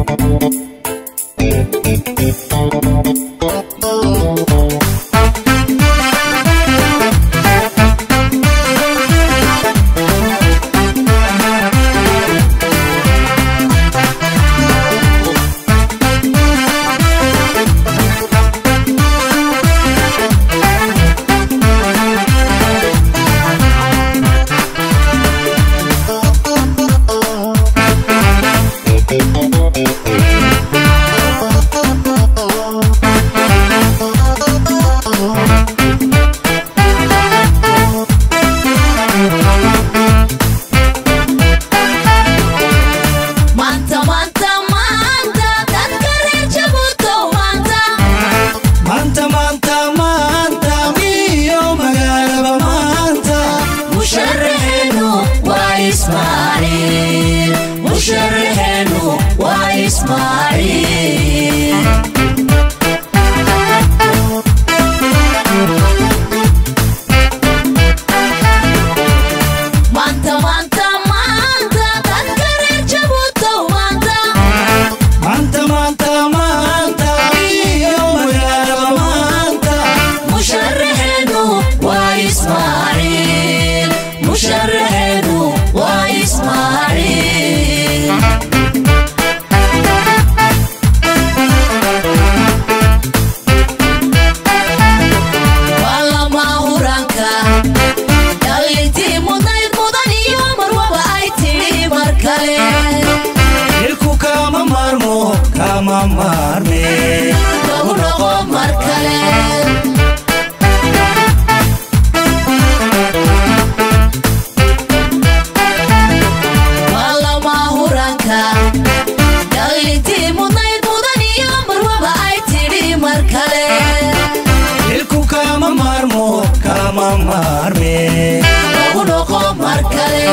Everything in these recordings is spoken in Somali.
Manta, manta, manta, dadka reer Jabuuti maanta. maanta maanta maanta miyo magaalaba maanta Musharaxeenu waa Ismaaciil. Musharaxeenu waa Ismaaciil. Maanta, maanta, maanta, dadka reer Jabuuti maanta. maanta maanta maanta miyo magaalaba maanta musharaxeenu waa Ismaaciil. Musharaxeenu waa Ismaaciil. Waa lama huraanka, dhalintii mudnayd mudan iyo marwaba ay tidhi mar kale. ilku kama maarmo kama maarme Lagu noqo mar kale. Waa lama huraanka, dhalintii mudnayd mudan iyo marwaba ay tidhi mar kale. ilku kama maarmo kama maarme Lagu noqo mar kale.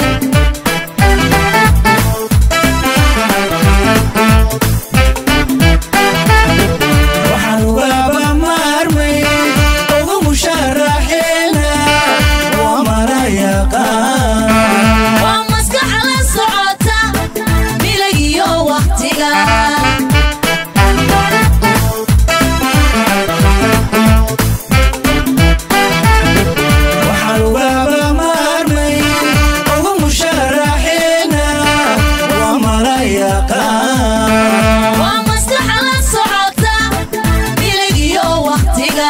waxaan ugaba maarmay ugu musharaxeena waa mara yaqaan Waa maskax la socota, milag iyo waqtiga. waxaan ugaba maarmay ugu musharaxeena waa mara yaqaan Waa maskax la socota, milag iyo waqtiga.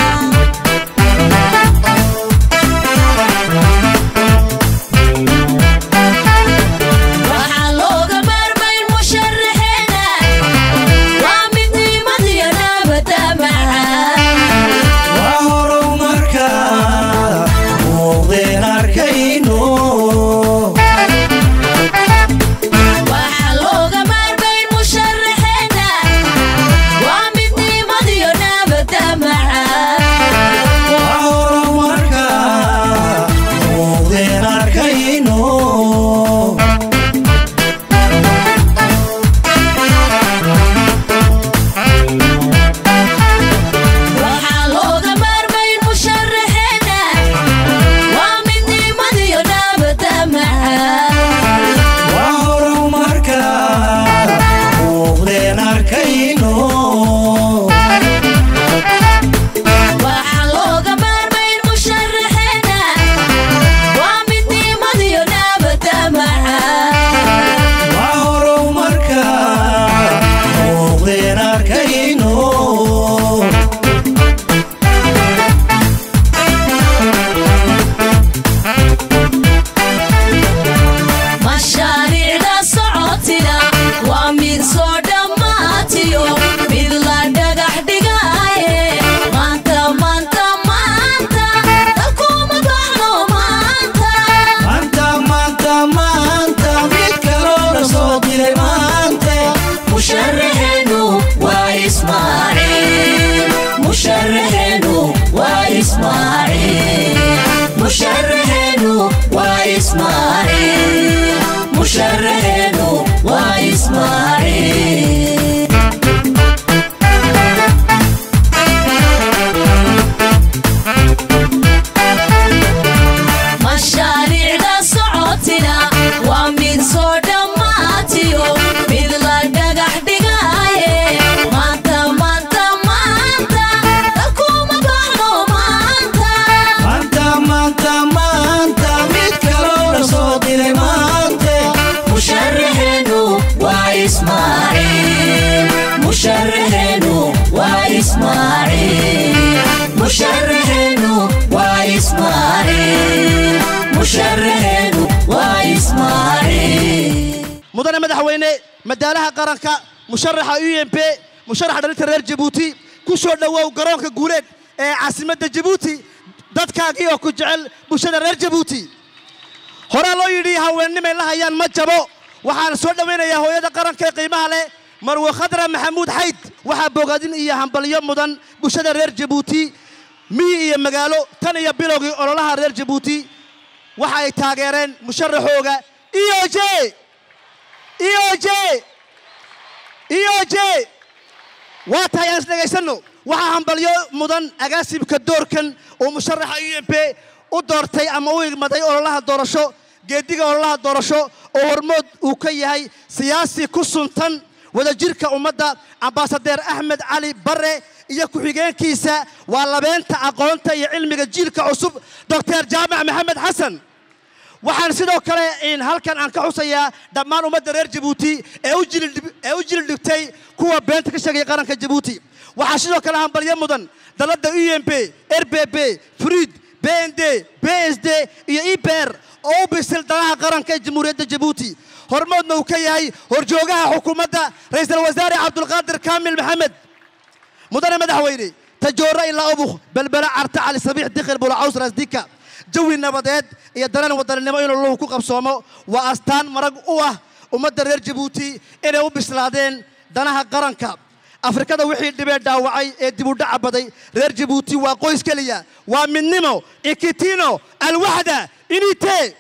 Waxaa looga maarmayn musharaxeena, waa midnimad iyo nabadda macaan. waa horow markaa muuqdeen arkayno Waxaa looga maarmayn musharaxeenu waa ismaaciil musharaxeenu waa ismaaciil mudane madaxweyne madaalaha qaranka musharaxa u m p musharaxa dhalinta reer jabuuti ku soo dhowow garoonka guuleed ee caasimadda jabuuti dadkaagii oo ku jecel bulshada reer jabuuti horaa loo yidhi haweennimay la hayaan ma jabo waxaan soo dhowaynayaa hooyada qaranka ee qiimaha leh marwe khadra maxamuud xayd waxaa bogaadin iyo hambalyo mudan bulshada reer jabuuti miyi iyo magaalo tan iyo bilowgii ololaha reer jabuuti waxa ay taageereen musharaxooga eoj eoj eoj waa tahay aan isdhegaysanno waxaa hambalyo mudan agaasimka doorkan oo musharaxa u m p u doortay ama u igmaday ololaha doorasho geediga ololaha doorasho oo hormood uu ka yahay siyaasi ku suntan wadajirka ummadda ambaasadeer axmed cali bare iyo ku-xigeenkiisa waa labeenta aqoonta iyo cilmiga jiilka cusub doctor jaamac maxamed xasan waxaan sidoo kale in halkan aan ka xusayaa dhammaan ummadda reer jabuuti ee u jili- ee u jili dhigtay kuwa beenta ka sheegaya qaranka jabuuti waxaa sidoo kale hambalyo mudan dalladda u m p r b b fruid b n d b s d iyo iber oo u bisil danaha qaranka ee jamhuuriyadda jabuuti hormoodna uu ka yahay horjoogaha xukuumadda ra'iisul wasaare cabdulqaadir kaamil maxamed mudane madaxweyne tajoora ilaa ubuk belbela carta cali sabiix dikhil bulacaws rasdika jawi nabadeed iyo dareen wadaninimo inuu luhu ku qabsoomo waa astaan marag u ah ummadda reer jabuuti inay u bislaadeen danaha qaranka afrikada wixii dhibee dhaawacay ee dib u dhaca baday reer jabuuti waa qoys keliya waa midnimo ikitino alwaxda inite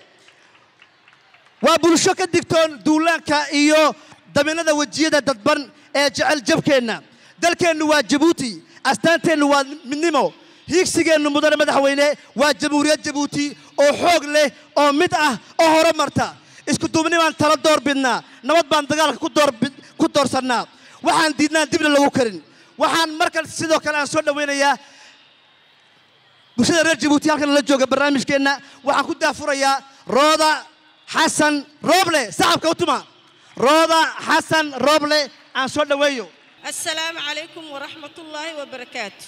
waa bulsho ka digtoon duulaanka iyo daminada wejiyada dadban ee jecel jabkeenna dalkeennu waa jabuuti astaanteennu waa midnimo hiigsigeennu mudane madaxweyne waa jamhuuriyad jabuuti oo xoog leh oo mid ah oo hore marta isku duubni baan tala door bidnaa nabad baan dagaalka ku door bid- ku doorsannaa waxaan diidnaan dibna lagu karin waxaan markan sidoo kale aan soo dhowaynayaa bulshada reer jabuuti halkan la jooga barnaamijkeenna waxaan ku daafurayaa rooda xasan rooble saxabka u tuma rooda xasan rooble aan soo dhoweeyo asalaamu calaykum waraxmatullaahi wabarakaatu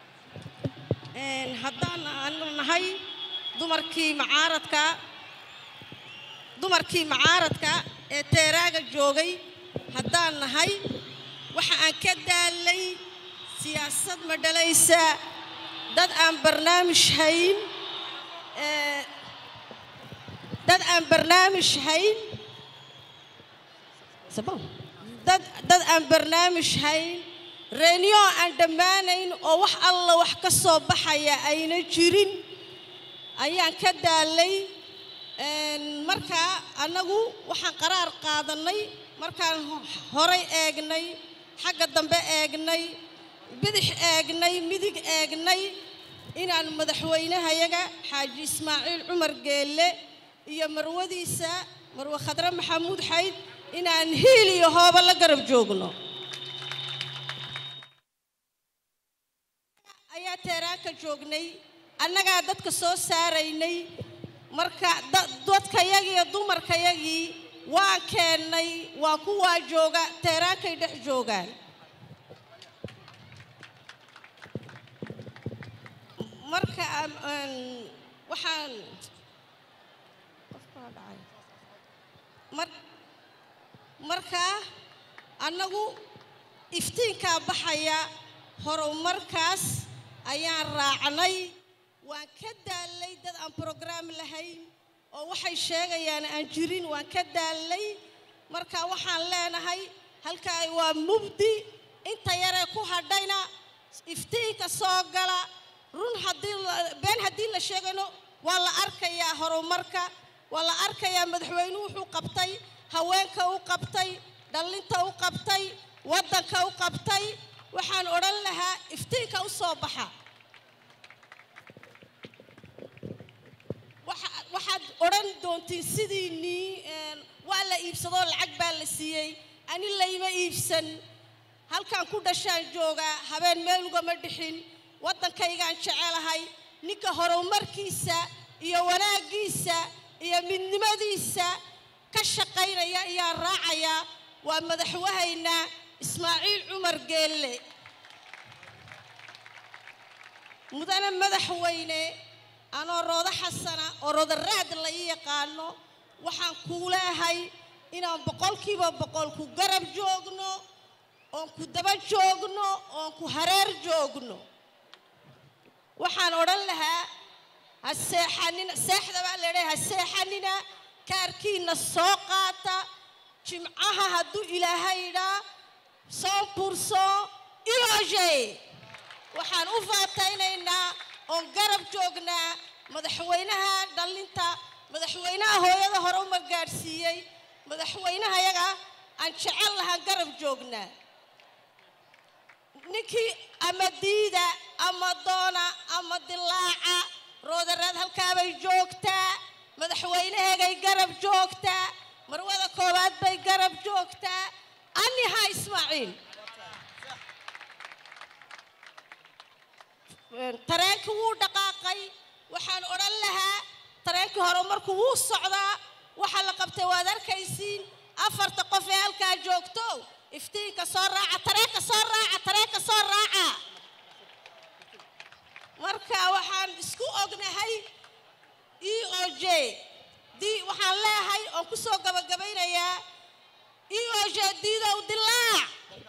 Een, haddaan aanu nahay dumarkii macaaradka dumarkii macaaradka ee teeraaga joogay haddaan nahay waxa aan ka daalay siyaasad ma dhalaysa dad aan barnaamij hayn ee, dad aan barnaamij hayn Sabon. dad dad aan barnaamij hayn reeniyo aan dhammaanayn oo wax alla wax ka soo baxaya ayna jirin ayaan ka daalay Een, markaa annagu waxaan qaraar qaadanay markaan ho- horay eegnay xagga dambe eegnay bidix eegnay midig eegnay inaan madaxweynahayaga xaaji ismaaciil cumar geelle iyo marwadiisa marwe khadre maxamuud xayd inaan hiil iyo hooba la garab joogno ayaa teeraanka joognay annagaa dadka soo saaraynay marka da- dadkayagii iyo dumarkayagii waan keennay waa kuwaa jooga teeraankay dhex joogaan marka am- aan waxaan qofkaa dhacay mar markaa annagu iftiinkaa baxaya horumarkaas ayaan raacnay waan ka daalay dad aan brograam lahayn oo waxay sheegayaan aan jirin waan ka daalay marka waxaan leenahay halkaay waa mubdi inta yaree ku hadhayna iftiinka soo gala run haddii la- been haddii la sheegayno waa la arkayaa horumarka waa la arkayaa madaxweynuhu wuxuu qabtay haweenka u qabtay dhallinta u qabtay waddanka u qabtay waxaan odhan lahaa iftiinka u soo baxa waxa- waxaad odhan doontiin sidiinii een, waa la iibsadoo lacag baa la siiyey ani layma iibsan halkaan ku dhashaan joogaa habeen meel ugama dhixin waddankaygaan jecelahay ninka horumarkiisa iyo wanaaggiisa iyo midnimadiisa ka shaqaynaya ayaan raacayaa waa madaxwahayna ismaaciil cumar geelle mudane madaxweyne anoo roodo xasana oo roodo raad la ii yaqaano waxaan kuu leehay inaan boqolkiiba boqol ku garab joogno oon ku daba joogno oon ku hareer joogno waxaan odhan lahaa ha seexanina seexda baa leedhay ha seexanina kaarkiina soo qaata jimcaha hadduu ilaahay idhaa cent pourcent iloge waxaan u faataynaynaa oon garab joognaa madaxweynaha dhallinta madaxweynaha hooyada hore uma gaadhsiiyey madaxweynaha yaga aan jecel lahaan garab joognaa ninkii ama diida ama doona ama dilaaca roodaraad halkaabay joogtaa madaxweynaheegay garab joogtaa marwada koowaad bay garab joogtaa aniha ismaaciil tareenkii wuu dhaqaaqay waxaan odhan lahaa tareenkii hore markuu wuu socdaa waxaa la qabtay waad arkaysiin afarta qof ee halkaa joogto iftiinka soo raaca tareenka soo raaca tareenka soo raaca marka waxaan isku ognahay e o j d waxaan leeyahay oon ku soo gabagabaynayaa e o j diidow dilaac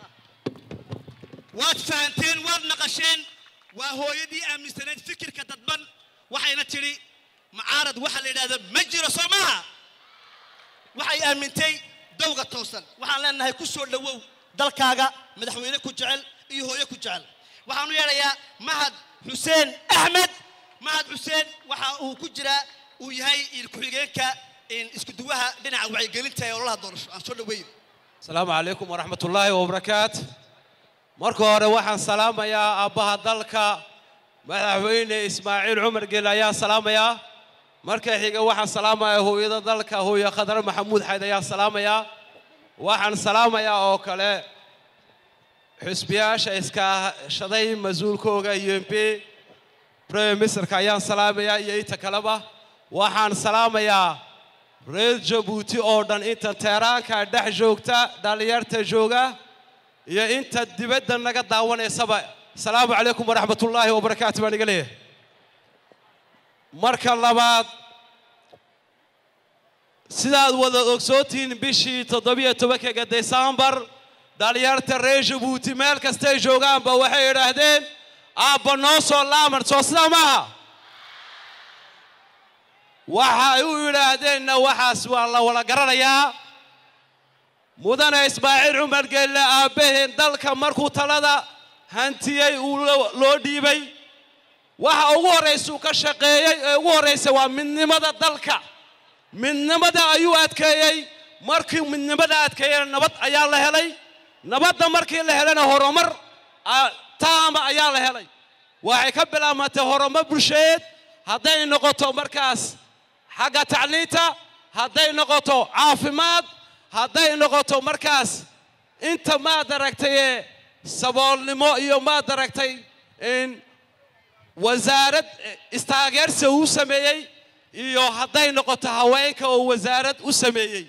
waad fahanteen waad naqasheen waa hooyadii aaminsanayd fikirka dadban waxayna tidhi macaarad waxaa la yidhahda ma jiro soo maaha waxay aamintay dowga toosan waxaan leenahay ku soo dhowow dalkaaga madaxweyne ku jecel iyo hooyo ku jecel waxaan u yeedhayaa mahad xuseen axmed mahad xuseen waxa uu ku jiraa uu yahay ku-xigeenka iskuduwaha dhinaca wacyigelinta ee ololaha doorasho aan soo dhoweyn asalaamu calaykum waraxmat ullaahi wabarakaatu marka hore waxaan salaamayaa aabbaha dalka madaxweyne ismaaciil cumar geel ayaan salaamayaa marka xiga waxaan salaamayaa hooyada dalka hooye khadar maxamuud xayd ayaan salaamayaa waxaan salaamayaa oo kale xusbiyaasha iskaashaday mas-uulkooga u m p prime ministerka ayaan salaamayaa iyo inta kaleba waxaan salaamayaa reer jabuuti oo dhan inta teeraanka dhex joogta dhallinyarta jooga iyo inta dibadda naga daawanaysaba asalaamu calaykum waraxmat ullaahi wabarakaatu baan iga leeyahay marka labaad sidaad wada ogsoontihiin bishii toddobiyo tobankaga desembar dhallinyarta reer jabuuti meel kastay joogaanba waxay idhaahdeen aabba noo soo laaman soo sidaa maaha waxay u yidhaahdeenna waxaas waa la wada garanayaa mudane ismaaciil cumar geelle aabbaheen dalka markuu talada hantiyey uu loo dhiibay waxa ugu horraysuu ka shaqeeyey ee ugu horraysa waa midnimada dalka midnimada ayuu adkeeyey markii midnimada adkeeyena nabad ayaa la helay nabadda markii la helana horumar taama ayaa la helay waxay ka bilaabmatay horumar bulsheed hadday noqoto markaas xagga tacliinta hadday noqoto caafimaad hadday noqoto markaas inta maad aragtay ee saboolnimo iyo maad aragtay in wasaarad istaageersi uu sameeyey iyo hadday noqoto haweenka oo wasaarad u sameeyey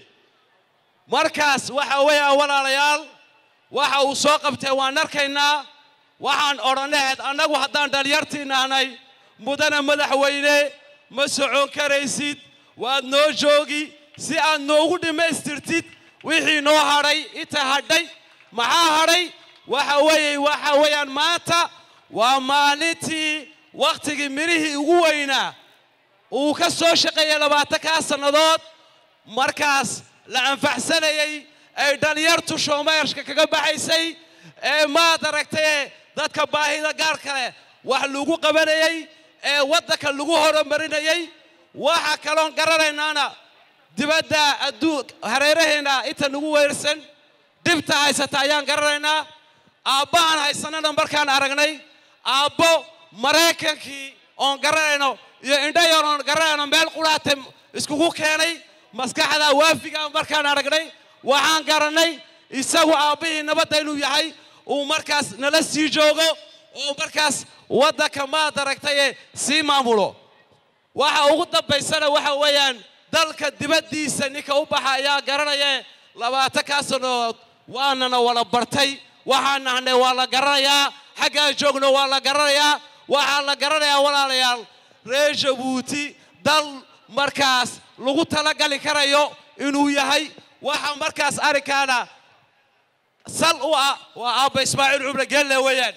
markaas waxa weeyaan walaalayaal waxa uu soo qabtay waan arkaynaa waxaan odhanahayd annagu haddaan dhalinyartii nahnay mudane madaxweyne ma socon karaysid waad noo joogi si aad noogu dhammaystirtid wixii noo hadhay inta hadhay maxaa hadhay waxa weeye waxa weeyaan maanta waa maalintii wakhtigii midhihii ugu weynaa uu ka soo shaqeeyey labaatankaa sannadood markaas la anfaxsanayey ay dhalinyartu shoomeershka kaga baxaysay ee maad aragtaye dadka baahida gaar kale wax lagu qabanayey ee waddanka lagu horumarinayey waxa kaloon garanaynaana dibadda adduun hareeraheenna inta nagu weersan dhibta haysata ayaan garanaynaa aabbahan haysanana markaan aragnay aabbo maraykankii oon garanayno iyo indhayan oon garanayno meel qudhaata iskugu keenay maskaxda waafiga markaan aragnay waxaan garannay isagu aabbihii nabadda inuu yahay uu markaas nala sii joogo oo markaas waddanka maad aragtaye sii maamulo waxa ugu dambaysana waxa weeyaan dalka dibaddiisa ninka u baxa ayaa garanaya labaatankaa sannadood waanana wala bartay waxaan nahnay waa la garanayaa xaggaan joogno waa la garanayaa waxaa la garanayaa walaalayaal reer jabuuti dal markaas lagu talagali karayo inuu yahay waxa markaas arrinkaana sal u ah waa aabba ismaaciil cumre gelle weeyaan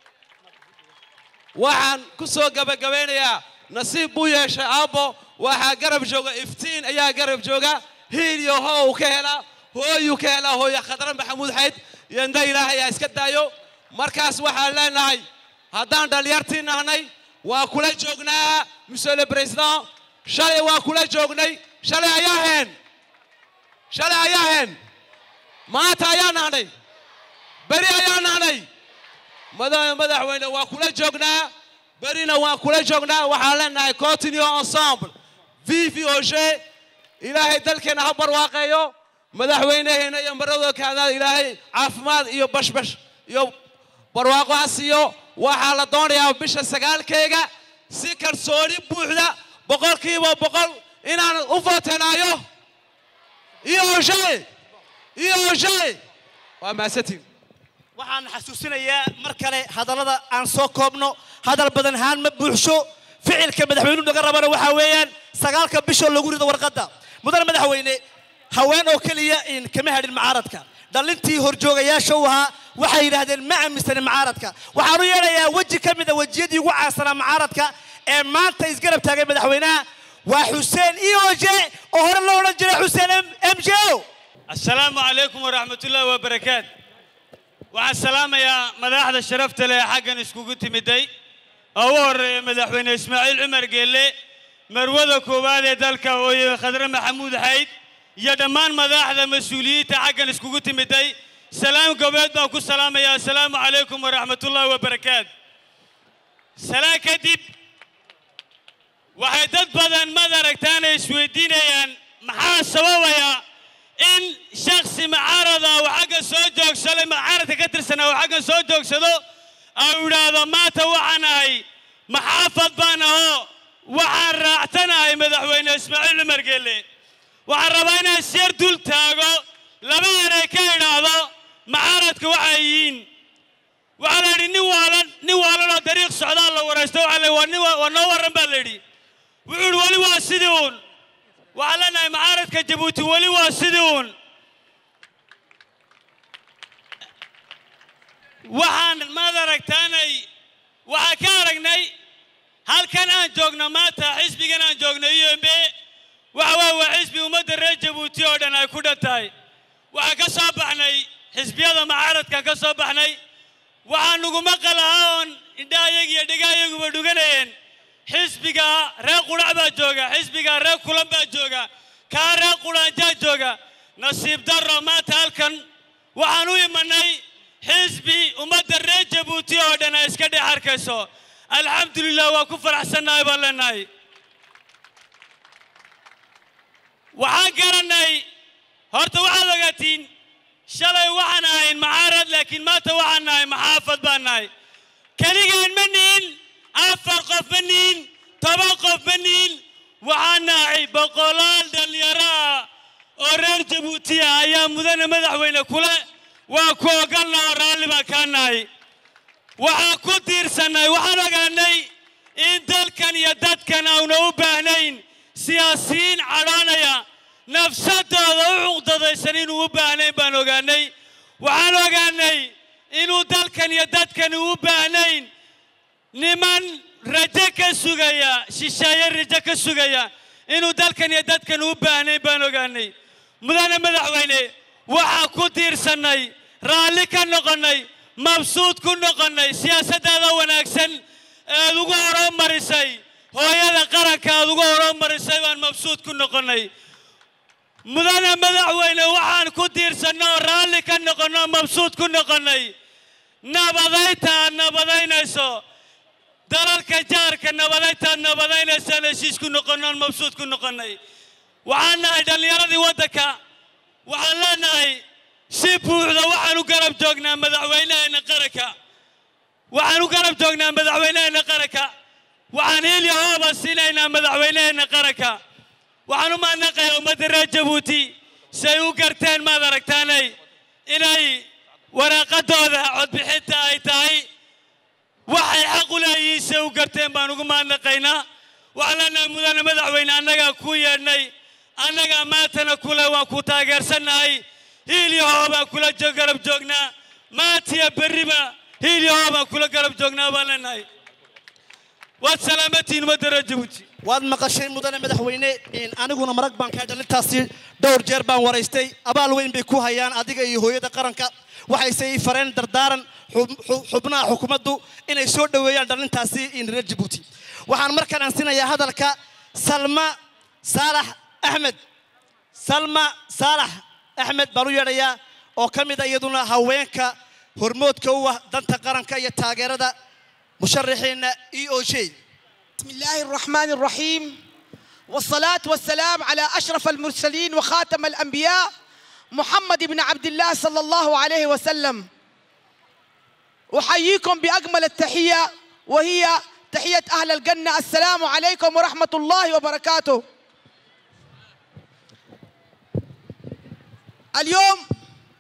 waxaan ku soo gabagabeynayaa nasiib buu yeeshay aabbo waxaa garab jooga iftiin ayaa garab jooga hiil iyo hoo uu ka helaa hooyuu ka helaa hooya khadra maxamuud xayd yanda ilaahay ha iska daayo markaas waxaan leenahay haddaan dhallinyartii nahnay waa kula joognaa monsieur le président shalay waa kula joognay shalay ayaa heen shalay ayaa heen maanta ayaa nahnay beri ayaa nahnay mada madaxweyne waa kula joognaa berina waan kula joognaa waxaan leenahay continue ensemble vive oge ilaahay dalkeena ha barwaaqeeyo madaxweynaheena iyo maradoo kaanaad ilaahay caafimaad iyo bashbash iyo barwaaqo ha siiyo waxaa la doonayaa bisha sagaalkeega si kalsooni buuxda boqolkiiba boqol inaan u footenaayo iyo oge iyo oge waa mahadsantiin waxaan xasuusinayaa mar kale hadallada aan soo koobno hadal badan haan ma buuxsho ficilka madaxweynuhu naga rabana waxaa weeyaan sagaalka bishoo lagu rido warqadda mudane madaxweyne haween oo keliya in kama hadhin macaaradka dhallintii horjoogayaasha u ahaa waxay yidhaahdeen ma aaminsanin macaaradka waxaan u yeedhayaa weji ka mid a wejiyadii ugu caansanaa macaaradka ee maanta isgarab taagay madaxweynaha waa xuseen ioje oo hore loo odhan jiray xuseen m j o asalaamu calaykum waraxmatullaahi wabarakaatu waxaan salaamayaa madaxda sharafta leh ee xaggan iskugu timiday oo ugu horreeya madaxweyne ismaaciil cumar geelle marwada koowaad ee dalka hooye khadre maxamuud xayd iyo dhammaan madaxda mas-uuliyiinta xaggan iskugu timiday salaam gobeed baan ku salaamayaa asalaamu calaykum waraxmatullaahi wabarakaatu salaan kadib waxay dad badan mad aragtaana isweydiinayaan maxaa sababaya in shaksi macaarada uu xagga soo joogsado macaaradka ka tirsanaa uu xaggan soo joogsado au idhaahdo maanta waxaan ahay maxaafad baan ahoo waxaan raacsanahay madaxweyne ismaaciil cumar geelle waxaan rabaa inaan sheer dul taago laba eray ka idhaahdo macaaradka waxay yihiin waxaa la yidhi nin waalan nin waalan oo dariiq socdaa la waraysto waxaa la yidhi waa nin wa- waa noo warran baa la yidhi wuxuu yidhi weli waa sidii uun waxaan leenahay macaaradka jabuuti weli waa sidii uun waxaan maad aragtaanay waxaan ka aragnay halkan aan joogno maanta xisbigan aan joogno u m b waxa waye waa xisbi ummadda reer jabuuti oo dhan ay ku dhan tahay waxaan ka soo baxnay xisbiyada macaaradkan ka soo baxnay waxaan nuguma qalaha oon indhahayaga iyo dhegahyaguba dhuganayeen xisbiga reer qudhac baa jooga xisbiga reer kulan baa jooga kaa reer qudhaanjaa jooga nasiib darro maanta halkan waxaan u imanay xisbi ummadda reer jabuuti oo dhan ay iska dhex arkayso alxamdulilah waa ku faraxsannahay baan leenahay waxaan garanay horta waxaad ogaatiin shalay waxaan ahayn macaarad laakiin maanta waxaan nahay maxaafad baan nahay keligaan ma nihin afar qof ma nihin toban qof ma nihin waxaan nahay boqolaal dhallinyaro ah oo reer jabuuti ah ayaa mudane madaxweyne kule waa ku ogolna oo raalli baan kaa nahay waxaan ku tiirsannay waxaan ogaanay in dalkan iyo dadkan auna u baahnayn siyaasiyiin cadhoonaya nafsadooda u cuqdadaysan inuu u baahnayn baan ogaanay waxaan ogaanay inuu dalkan iyo dadkan u baahnayn niman rajo ka sugaya shisheeye rajo ka sugaya inuu dalkan iyo dadkan u baahnayn baan ogaanay mudane madaxweyne waxaa ku tiirsannay raalli ka noqonnay mabsuud ku noqonnay siyaasaddaada wanaagsan eed ugu horumarisay hooyada qaranka aad ugu horumarisay baan mabsuud ku noqonnay mudane madaxweyne waxaan ku tiirsanno oo raalli ka noqonno oo mabsuud ku noqonnay nabadaynta aad nabadaynayso dalalka jaarka nabadaynta aad nabadaynaysaan heshiis ku noqonno oon mabsuud ku noqonnay waxaan nahay dhallinyaradii waddanka waxaan leenahay si buuxda waxaan u garab joognaa madaxweynaheenna qaranka waxaan u garab joognaa madaxweynaheenna qaranka waxaan hilya hooba siinaynaa madaxweynaheenna qaranka waxaan u mahadnaqayaa ummadda reer jabuuti say u garteen maad aragtaanay inay waraaqadooda codbixinta ay tahay waxay xaq u leeyihiin se u garteen baan ugu mahadnaqaynaa waxaan leenahay mudane madaxweyne annagaa ku yeedhnay annagaa maantana kule waan ku taageersannahay hiil iyo hoo baan kula jo- garab joognaa maantiya berriba hiil iyo hoo baan kula garab joognaa baan leenahay waad salaamatiin ummadda reer jabuuti waad maqashay mudane madaxweyne in aniguna marag baan kaa dhalintaasi dhowr jeer baan waraystay abaal weyn bay ku hayaan adiga iyo hooyada qaranka waxayse ii fareen dardaaran xub- xub- xubnaha xukuumaddu inay soo dhoweeyaan dhalintaasi in reer jabuuti waxaan markaan ansinayaa hadalka salma saalax axmed salma saalax axmed baan u yeedhayaa oo ka mid a iyaduna haweenka hormoodka u ah danta qaranka iyo taageerada musharaxiina e o j بسم الله الرحمن الرحيم والصلاة والسلام على أشرف المرسلين وخاتم الأنبياء محمد بن عبد الله صلى الله عليه وسلم أحييكم بأجمل التحية وهي تحية أهل الجنة السلام عليكم ورحمة الله وبركاته اليوم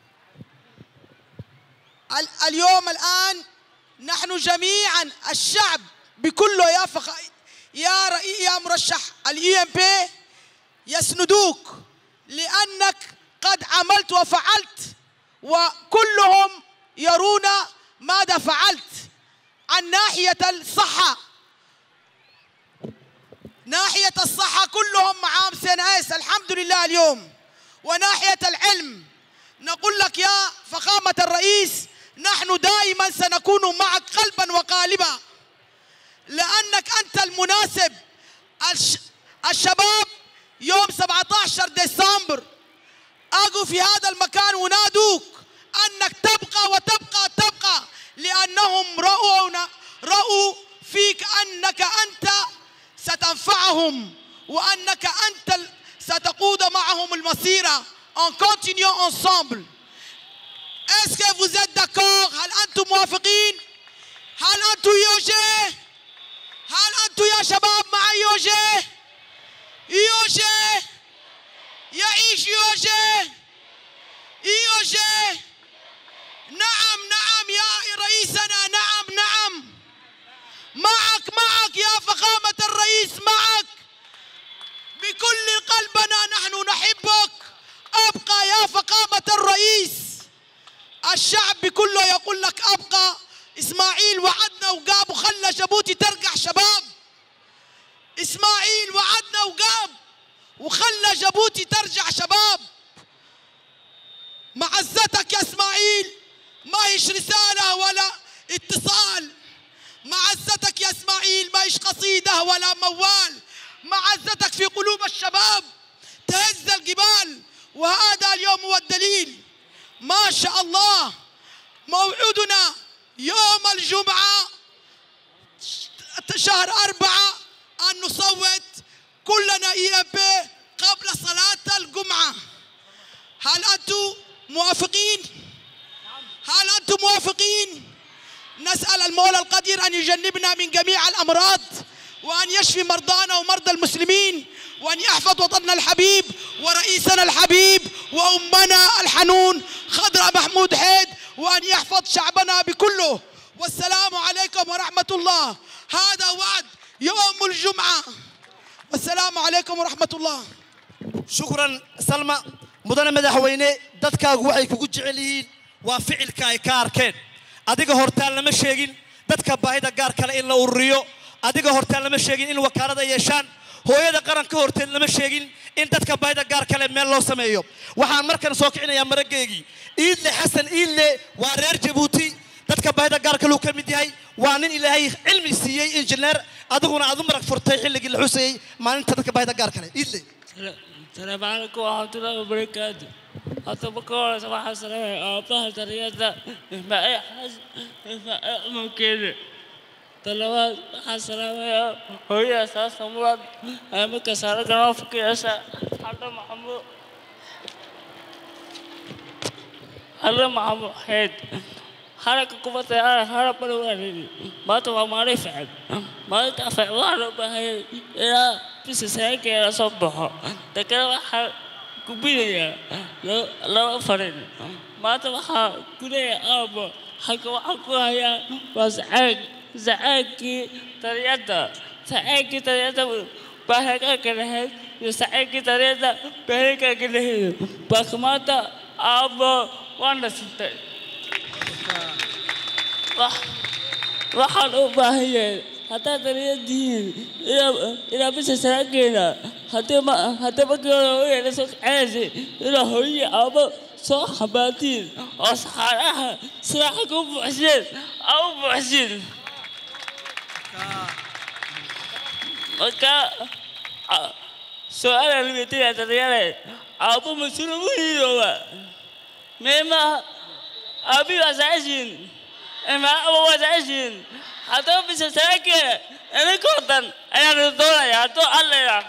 ال- اليوم الآن نحن جميعا الشعب بكله يا فخ... يا رئي... يا مرشح الاي ام بي يسندوك لانك قد عملت وفعلت وكلهم يرون ماذا فعلت عن ناحيه الصحه ناحيه الصحه كلهم مع سنايس الحمد لله اليوم وناحيه العلم نقول لك يا فخامه الرئيس نحن دائما سنكون معك قلبا وقالبا لانك انت المناسب الش... الشباب يوم 17 ديسمبر اجوا في هذا المكان ونادوك انك تبقى وتبقى تبقى لانهم راوا راوا فيك انك انت ستنفعهم وانك انت ال- ستقود معهم المسيره en continuant ensemble est-ce que vous êtes d'accord هل انتم موافقين هل انتم يوجه هل انتم يا شباب مع يوجه يوجه يعيش يوجه يوجه نعم نعم يا رئيسنا نعم نعم معك معك يا فخامة الرئيس معك بكل قلبنا نحن نحبك ابقى يا فخامة الرئيس الشعب كله يقول لك ابقى اسماعيل وعدنا وقاب وخلى جيبوتي ترجع شباب اسماعيل وعدنا وقاب وخلى جيبوتي ترجع شباب معزتك يا اسماعيل ما هيش رسالة ولا اتصال معزتك يا اسماعيل ما هيش قصيدة ولا موال معزتك في قلوب الشباب تهز الجبال وهذا اليوم هو الدليل ما شاء الله موعدنا يوم الجمعة شهر أربعة أن نصوت كلنا إي بي قبل صلاة الجمعة هل أنتم موافقين؟ هل أنتم موافقين؟ نسأل المولى القدير أن يجنبنا من جميع الأمراض وأن يشفي مرضانا ومرضى المسلمين وأن يحفظ وطننا الحبيب ورئيسنا الحبيب وأمنا الحنون خضرة محمود حيد وأن يحفظ شعبنا بكله والسلام عليكم ورحمة الله هذا وعد يوم الجمعة والسلام عليكم ورحمة الله shukran salma mudane madaxweyne dadkaagu waxay kugu jecel yihiin waa ficilka ay ka arkeen adiga hortaan lama sheegin dadka baahida gaar kale in la ururiyo adiga hortaan lama sheegin in wakaalada yeeshaan hooyada qaranka horteed lama sheegin in dadka baahida gaar kale meel loo sameeyo waxaan markan soo kicinayaa marageygii iidle xasan iidle waa reer jabuuti dadka baahida gaar kaluu ka mid yahay waa nin ilaahay cilmi siiyey injineer adiguna aad u marag furtay xilligii la xusayey maalinta dadka baahida gaar kale iidle السلام عليكم ورحمة الله وبركاته أتبقى صباح السلام أبطال تريادة ما أي حاجة ما أي ممكن طلبات السلام يا هي أساس مراد أنا كسر جنوب كيسا هذا محمود هذا محمود حيد حركة قوة الطيارة هرب من الوالد ما تبغى ما رفعت ما تفعل وهرب بهاي إلى بس سايك إلى صبحه تكلم حر كبيرة لا لا فرد ما تبغى كلية أربعة حكوا حكوا هيا بس عاد sacaagkii taliyadda sacaagkii taliyadda baahagaanka lahayd iyo sacaagkii taliyadda baahagaanka lahayd baakamaanta aabbo waana sintay waxaan u baahan yahay haddaad taliyadihiin inaa bisha saraageena haddii ma haddii markii hore hooyada soo kaceysay inaa hooyii aabbo soo xambaatiin oo saxaaraha siraaxa ku buuxseen aa u buuxsin marka su-aala limitaya daryale aabbo mas-uul ugu hiyooba meema aabi waa saceshin imaaba waa saceshin haddaba bisha saraageena idinkoo dhan ayaan doonaya hadduu allaya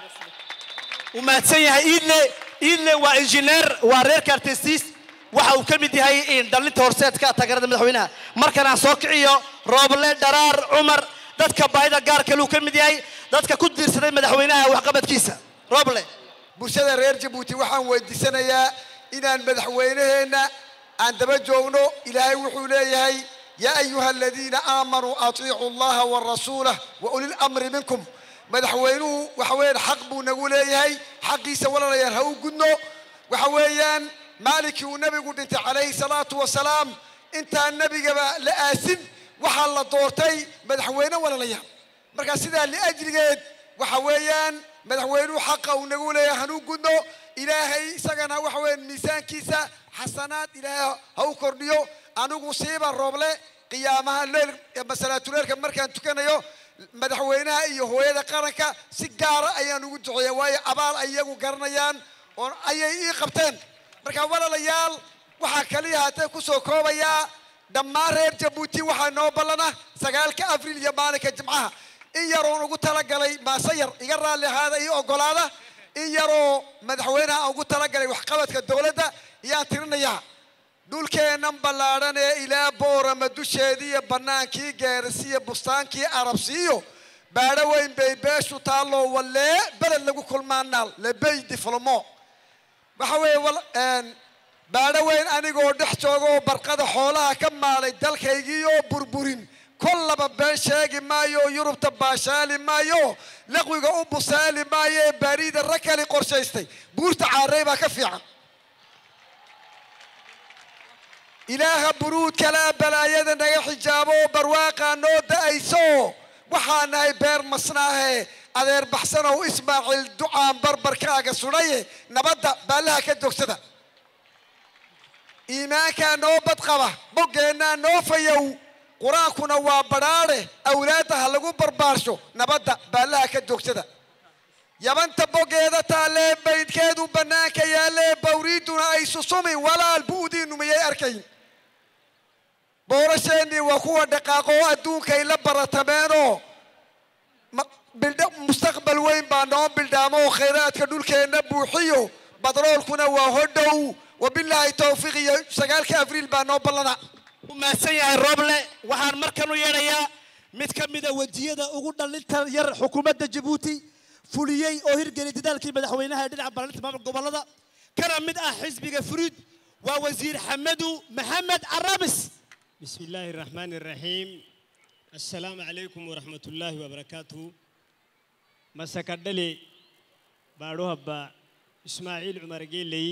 uu mahadsan yahay iidle iidle waa injineer waa reerka artistis waxa uu ka mid yahay in dhalinta horseedka taageerada madaxweynaha markan aan soo kiciyo rooble dharaar cumar dadka baahida gaarka luu ka mid yahay dadka ku diirsaday madaxweynaha waxqabadkiisa rooble bulshada reer jabuuti waxaan weydiisanayaa inaan madaxweynaheenna aan daba joogno ilaahay wuxuu leeyahay yaa ayuha aladiina aamanuu atiicu allaha warasuulah wa uli lamri minkum madaxweynuhu waxa weeyaan xaq buu nagu leeyahay xaqiisa walaalayaal ha u gudno waxa weeyaan maalinkii uu nebigu dhintay calayhi salaatu wasalaam intaan nebigaba la aasin waxaa la doortay madaxweyne walaalayaal marka sidaa liajligeed waxa weeyaan madaxweynuhu xaqa uu nagu leeyahay hanu gudno ilaahay isagana waxa weeyaan miisaankiisa xasanaad ilaahay ha u kordhiyo anigu siiba rooble qiyaamaha leel masalaatuleelka markaan tukanayo madaxweynaha iyo hooyada qaranka si gaara ayaan ugu duceeya waayo abaal ay iyagu garanayaan oo ayay ii qabteen marka walaalayaal waxaa kaliya haatee kusoo koobayaa dhammaan reer jabuuti waxaa noo ballana sagaalka abriil iyo maalinka jimcaha in yaroon ugu talagalay maase yar iga raalli ahaada iyo ogolaada in yaroo madaxweynaha aan ugu talagalay waxqabadka dowladda iyaan tirinayaa dhulkeennan ballaadhan ee ilaa boorama dusheediiyo bannaankii geerisiyo bustaankii arabsiiyo baadho weyn bay beeshu taalloo wallee beled lagu kulmaanaal lebey diflomo waxa weeye baadho weyn anigoo dhex joogoo barqada xoolaha ka maalay dalkaygiioo burburin kollaba been sheegi maayo yurubta baashaali maayo laqwiga u busaali maayo ee baariida rag kali qorshaystay buurta caarey baa ka fiican ilaaha buruud kalaa balaayada naga xijaabo barwaaqaa noo da'ayso waxaa nahay beer masnaahe adeer baxsanow ismaaciil ducaan barbarkaaga sudhaye nabadda baallaha ka jogsada iimaankaa noo badqaba boggeennaa noo fayow qur-aankuna waa badhaadhe awlaadda ha lagu barbaarsho nabadda baallaha ka joogsada yabanta boggeeda taallee baydkeedu bannaanka yaallee bawriiduna ay susumi walaal bu'diinnu miyay arkayn boorasheennii waa kuwa dhaqaaqoo adduunkay la baratameenoo mustaqbal weyn baa noo bildhaamoo khayraadka dhulkeenna buuxiyo badroolkuna waa hodhow wabilaahi towfiiq iyo sagaalka abriil baa noo ballana u mahadsan yahay rooble waxaan markan u yeedhayaa mid ka mida wejiyada ugu dhalinta yar xukuumadda jabuuti fuliyey oo hirgeliyay dadaalkii madaxweynaha ee dhinaca ballalinta maamul gobollada kana mid ah xisbiga furiid waa wasiir xamadu maxamed carabis بسم الله الرحمن الرحيم السلام عليكم ورحمة الله وبركاته مسك الدلي باروها با إسماعيل عمر جيلي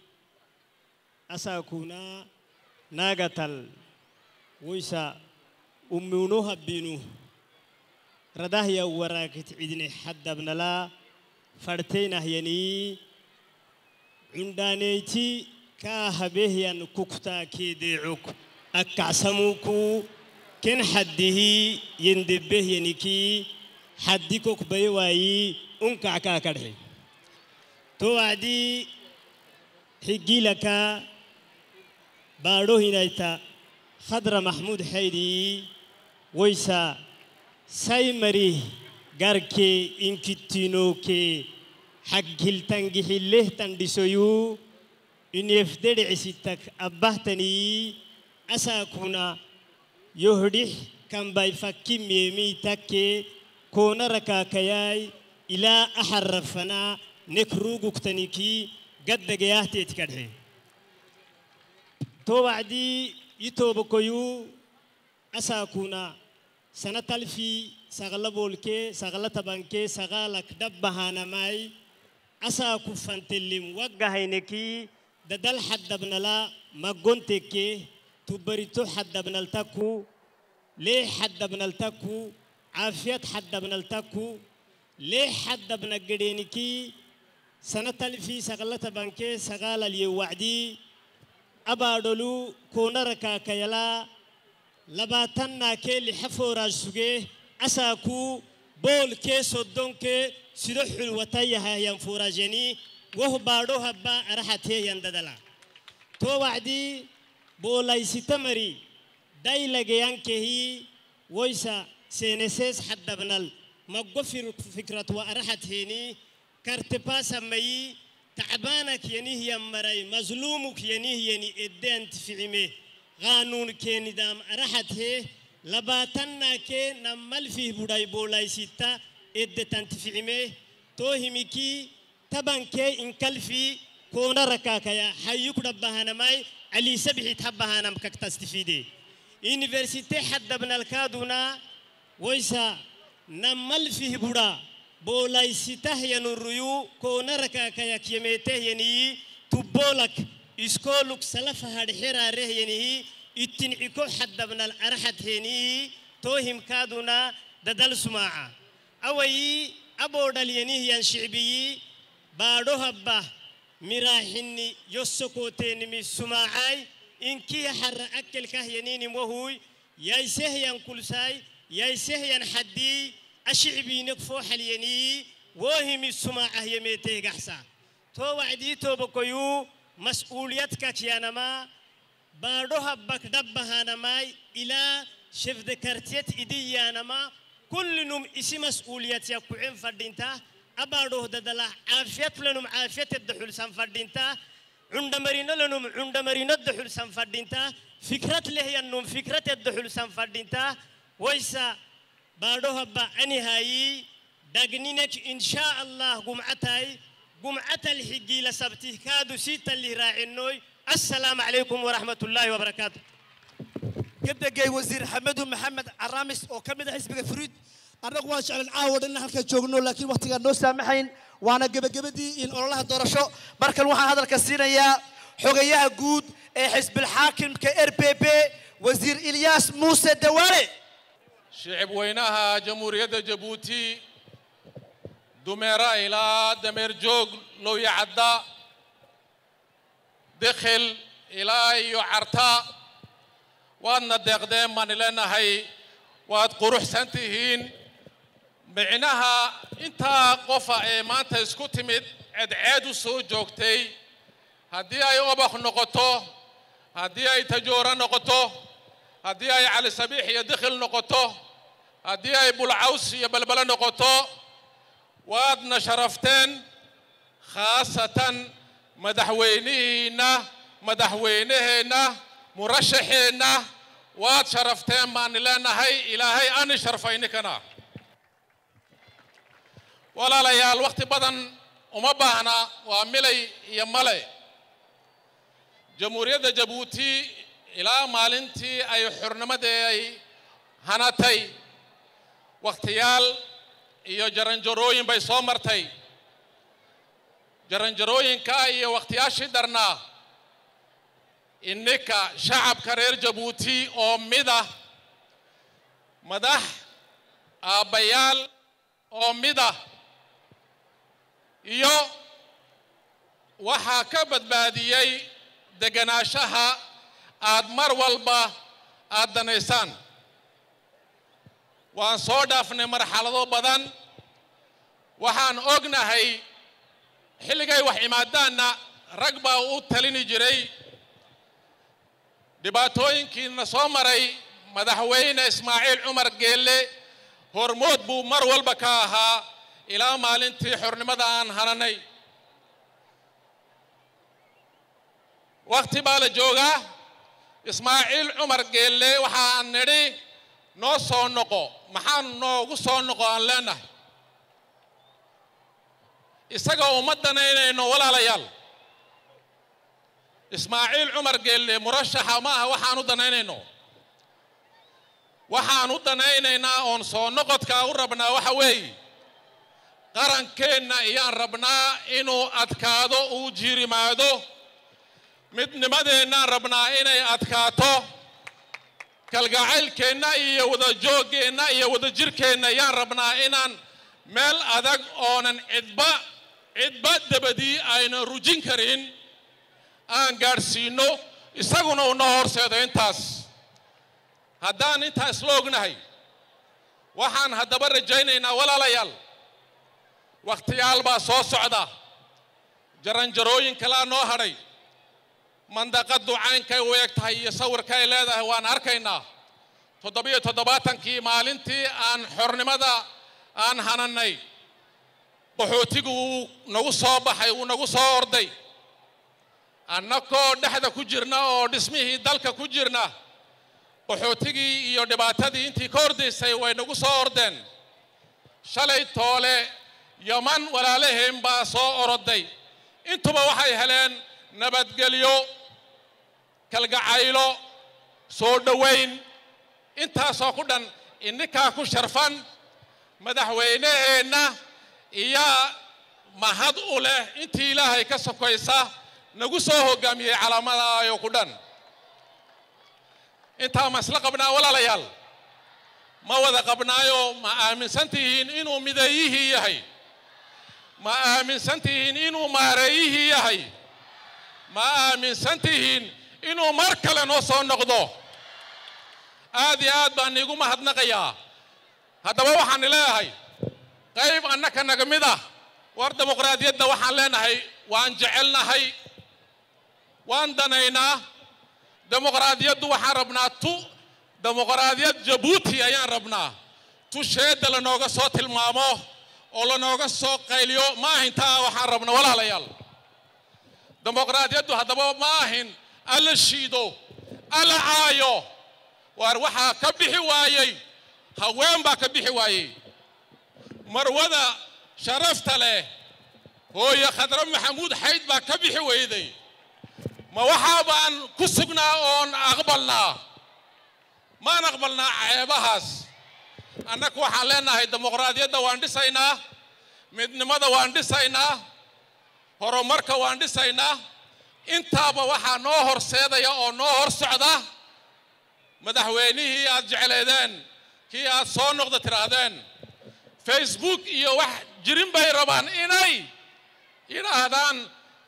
أساكونا ناغتل ويسا أمونوها بينو رداه يا وراكت عدني حد ابن لا فرتين هيني عندانيتي كاهبه ين كوكتا كيديعوك akkacsamuuku ken haddihi yendebbeh yeniki haddi kok baye waayi unkackaa kadhe to wacdi higgilaka baadho hinayta khadra mahmud haydi woysa say mari garke inkittinoke haggiltangihilleh tandhisoyu inefdedhecisitak abbahtanii asakuna yohdih kambay fakki meemi takke kona rakakayay ilaa aharrafana nekruguktaniki gaddagayahteet kadhe to wacdi yitobakoyu asakuna sana talfii sagala boolkee sagala tabankee sagaalak dabbahaanamay asaa kuffantellim wagga haynekii dadal haddabnala maggontekkee tubbarito haddabnaltakku lee haddabnaltakku caafiyad haddabnaltakku lee haddabna gedheenikii sana talfii sagala tabankee sagaalaliye wacdii abaadholu koonara kaakayalaa labaatannaa kee lixa fooraas sugee asaa kuu boolkee soddonkee sido xulwatayahahyan fooraajanii woh baadho habbaa araxateehyan dadala too wacdii boolaysita mari daylageyankehii woysa seenesees haddabnal maggo fikrat wa araxatheenii kartepaasammayii tacbaanak yanihyan maray mazluumuk yanihyani edde antificime qaanuun keenidaam araxathee labaatannaa kee nammalfih budhay boolaysita edde tantificime too himikii tabankee inkalfii koona rakaakaya hayyuk dhabbahanamay aliisa bixit habbahanam kaktastifide universite haddabnalkaadunaa woysa nammalfih budha boolaysitah yanuruyuu koona rakaakayak yemeetehyaniyii tubboolak iskooluk salafa hadheraarehyanihii ittin ciko haddabnal araxatheenii too himkaadunaa dadal sumaaca awayii aboodhalyanihyan shicbiyii baadho habba miraaxinni yossokootenimi sumaacay inkii harra akkelkahyaniinim wahuy yaysehyan kulsaay yaysehyan haddii ashicbiinek foo xalyanii woohimi sumaacah yemeeteh gaxsa too wacdii toobakoyuu mas'uuliyadkak yanamaa baadho habbak dhabbahanamaay ilaa shefdekartiyet idiyyaanamaa kullinum isi mas'uuliyat yakkucen fadhinta abaadhoh dadala caafiyat lenum caafiyatedda xulsan fadhinta cundhamarino lenum cundhamarinodda xulsan fadhinta fikrat lehyannum fikratedda xulsan fadhinta woysa baadho habba anihaayii dagninek inshaa allah gumcataay gumcatal xigiila sabtih kaadu siitalih raacinooy assalaamu calaykum waraxmatullaahi wabarakaatu kadegay wasiir xamedu maxamed caraamis oo ka mid ah xisbiga furiid annagu waan jeclan caawa dhan halka joogno laakiin waqtigaan noo saamaxayn waana gebagabadii in ololaha doorasho markan waxaan hadalka siinayaa xogayaha guud ee xisbilxaakimka r b b wasiir ilyaas muuse dawaale shicib weynaha jamhuuriyadda jabuuti dumeera ilaa dameer joog lowya cadda dekhel ilaa iyo carta waadna deeqdeen baan ileenahay waad quruxsan tihiin micnaha intaa qofa ee maanta isku timid ceedceed u soo joogtay haddii ay obak noqoto haddii ay tajooro noqoto haddii ay cali sabiix iyo dikhil noqoto haddii ay bulcaws iyo balbalo noqoto waadna sharafteen khaasatan madaxweynihiinna madaxweynaheenna murashaxeenna waad sharafteen baan leenahay ilaahay ani sharfay ninkana walaalayaal wakhti badan uma baahna waa milay iyo male jamhuuriyadda jabuuti ilaa maalintii ay xornimadee ay hanatay wakhtiyaal iyo jaranjarooyin bay soo martay jaranjarooyinka iyo wakhtiyaashii darnaa ininka shacabka reer jabuuti oo mid ah madax aabbayaal oo mid ah iyo waxaa ka badbaadiyey deganaanshaha aad mar walba aad danaysaan waan soo dhaafnay marxalado badan waxaan ognahay xilligay wax imaadaanna rag baa u talini jiray dhibaatooyinkiina soo maray madaxweyne ismaaciil cumar geelle hormood buu mar walba ka ahaa ilaa maalintii xornimada aan hananay wakhti baa la joogaa ismaaciil cumar geelle waxaan nidhi noo soo noqo maxaan noogu soo noqo aan leenahay isaga uma danaynayno walaalayaal ismaaciil cumar geelle murashaxa ma aha waxaan u danaynayno waxaan u danaynaynaa oon soo noqodkaa u rabnaa waxa weeye qarankeenna ayaan rabnaa inuu adkaado uu jiirimaado midnimadeennaan rabnaa inay adkaato kalgacaylkeenna iyo wadajooggeenna iyo wadajirkeenna ayaan rabnaa inaan meel adag oonan cidba cidba dabadii aynan rujin karin aan gaadhsiinno isaguna una horseedo intaas haddaan intaa isla ognahay waxaan haddaba rajaynaynaa walaalayaal wakhtiyaal baa soo socda jaranjarooyin kalaa noo hadhay mandaqaddu caynkay u eg tahay iyo sawirka ay leedahay waan arkaynaa toddobiyo toddobaatankii maalintii aan xornimada aan hanannay qaxootigu wuu nagu soo baxay wuu nagu soo orday annakoo dhexda ku jirna oo dhismihii dalka ku jirna qaxootigii iyo dhibaatadii intii ka ordaysay way nagu soo ordeen shalay toole yaman walaalaheen baa soo oroday intuba waxay heleen nabadgelyo kalgacaylo soo dhowayn intaasoo ku dhan ininkaa ku sharfan madaxweyneheenna iyaa mahad u leh intii ilaahay ka sokaysa nagu soo hoggaamiyey calaamadaayoo ku dhan intaa ma isla qabnaa walaalayaal ma wada qabnaayo ma aaminsan tihiin inuu mideeyihii yahay ma aaminsan tihiin inuu maareeyihii yahay ma aaminsan tihiin inuu mar kale noo soo noqdo aad iyo aad baan iigu mahadnaqayaa haddaba waxaan leeyahay qayb annaka naga mid ah war dimuqraadiyadda waxaan leenahay waan jecelnahay waan danaynaa dimuqraadiyaddu waxaan rabnaa tu dimuqraadiyad jabuuti ayaan rabnaa tu sheedda lanooga soo tilmaamo oo lanooga soo qayliyo ma ahin taa waxaan rabna walaalayaal dimuqraadiyaddu haddaba ma ahin alla shiido alla caayo waar waxaa ka bixi waayey haween baa ka bixi waayey marwada sharafta leh hooye khadre maxamuud xayd baa ka bixi weyday ma waxaa baan ku sugnaa oon aqbalnaa maan aqbalnaa ceebahaas annaku waxaan leenahay dimuqraadiyadda waan dhisaynaa midnimada waan dhisaynaa horumarka waan dhisaynaa intaaba waxaa noo horseedaya oo noo hor socda madaxweynihii aad jecleedeen kii aad soo noqda tidhaahdeen facebook iyo wax jirin bay rabaan inay yidhaahdaan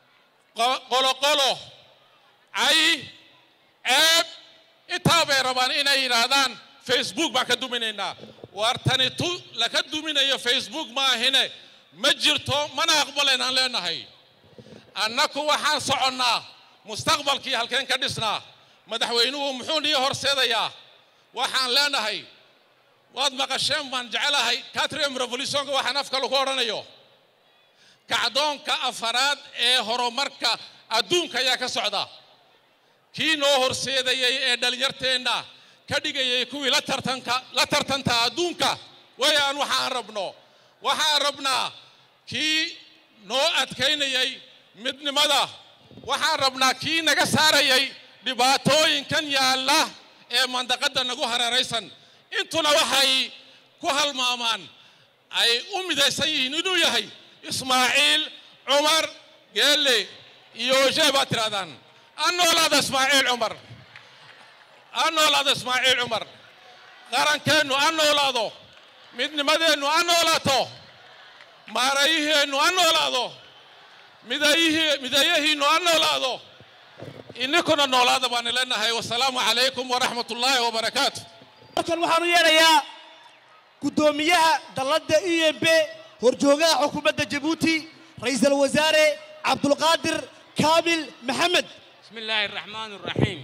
qoloqolo cay ceeb intaa bay rabaan inay yidhaahdaan facebook baan ka duminaynaa waar tani tu laka duminayo facebook ma ahine ma jirto mana aqbalaynaan leenahay annaku waxaan soconnaa mustaqbalkii halkeen ka dhisnaa madaxweynuhu muxuu nii horseedayaa waxaan leenahay waad maqasheen baan jecelahay catrium revolutionka waxaan afka lagu odhanayo kacdoonka afaraad ee horumarka adduunka ayaa ka socda kii noo horseedayey ee dhallinyarteenna ka dhigayay kuwii la tartanka la tartanta adduunka wayaan waxaan rabno waxaan rabnaa kii noo adkaynayay midnimada waxaan rabnaa kii naga saarayay dhibaatooyinkan yaalla ee mandaqadda nagu hareeraysan intuna waxay ku halmaamaan ay u midaysan yihiin inuu yahay ismaaciil cumar geelle iyo oshee baad tidhahdaan an noolaada ismaaciil cumar an noolaado ismaaciil cumar qarankeennu an noolaado midnimadeennu an noolaato maarayiheennu an noolaado midayihii midayahiinnu an noolaado ininkuna noolaada baan leenahay wasalaamu calaykum waraxmat ullaahi wabarakaatu halkan waxaan u yeedhayaa guddoomiyaha dalladda e m b horjoogaha xukuumadda jabuuti ra'iisul wasaare cabdulqaadir kaamil maxamed بسم الله الرحمن الرحيم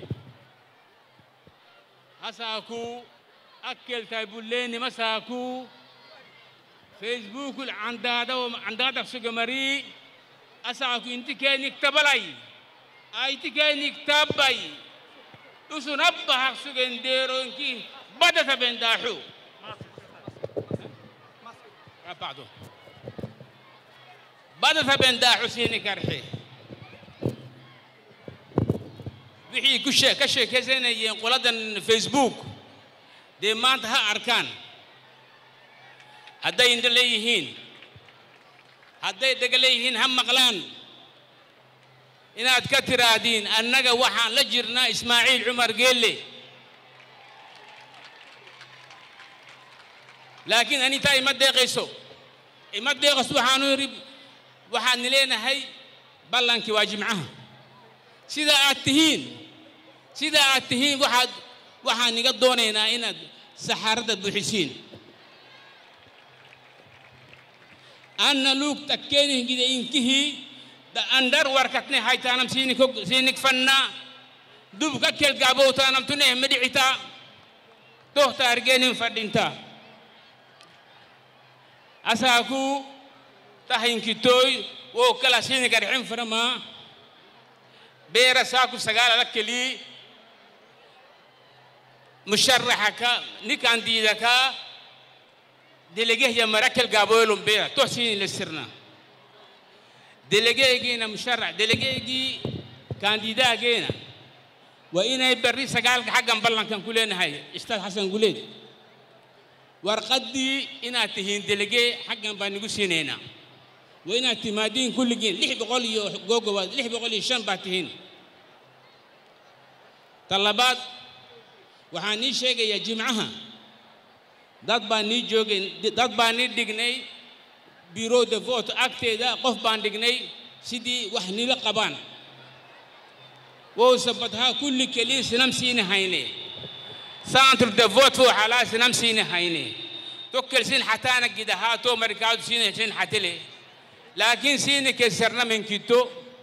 هساكو أكل تايبوليني مساكو فيسبوك العندادة وعندادة سجمري أساكو انت كان يكتبلي أي تكان يكتبي تسو نبها سجنديرو انكي بدت بنداحو بعده بدت بنداحو سيني كرحي wixii ku shee ka sheekaysanayeen qoladan facebook dee maanta ha arkaan hadday indho leeyihiin hadday dhega leeyihiin ha maqlaan inaad ka tiraahdiin annaga waxaan la jirnaa ismaaciil cumar geelle laakiin anitaa ima deeqayso ima deeqayso waxaanu yidhi waxaadni leenahay ballankii waa jimcaha sida aad tihiin sida aad tihiin waxaad waxaan iga doonaynaa inaad saxaaradda buuxisiin anna luug takkeeni gide inkihii da andar warkatne haytaanam siinik siinik fannaa dub ka kel gaabowtaanam tune medhicitaa tohta argeenin fadhintaa asaaku tahinkitooy wo kala siinik arxin faramaa beera saaku sagaalada kelii musharaxaka nikaan diidakaa delegehya marakel gaaboylum beera toh siini lesirna delegeegiina musharax delegeegii kaandidaageena waa inay berri sagaalka xaggan ballankan ku leenahay istaad xasan guleed warqaddii inaad tihiin delegee xaggan baan nigu siinaynaa waa inaad timaadiin kulligiin lix boqol iyo googobaad lix boqol iyo shan baad tihiin ta labaad waxaan nii sheegayaa jimcaha dad baan nii joogay dad baan nii dhignay bureau de vote agteeda qof baan dhignay sidii wax nila qabaan wowsa badhaa kulli kelii sinam siini hayne centre de vote fo xalaa sinam siini hayne tokkel sin xataana gidahaa to marikaadu siini sin xatile laakiin siini kesarna min kitto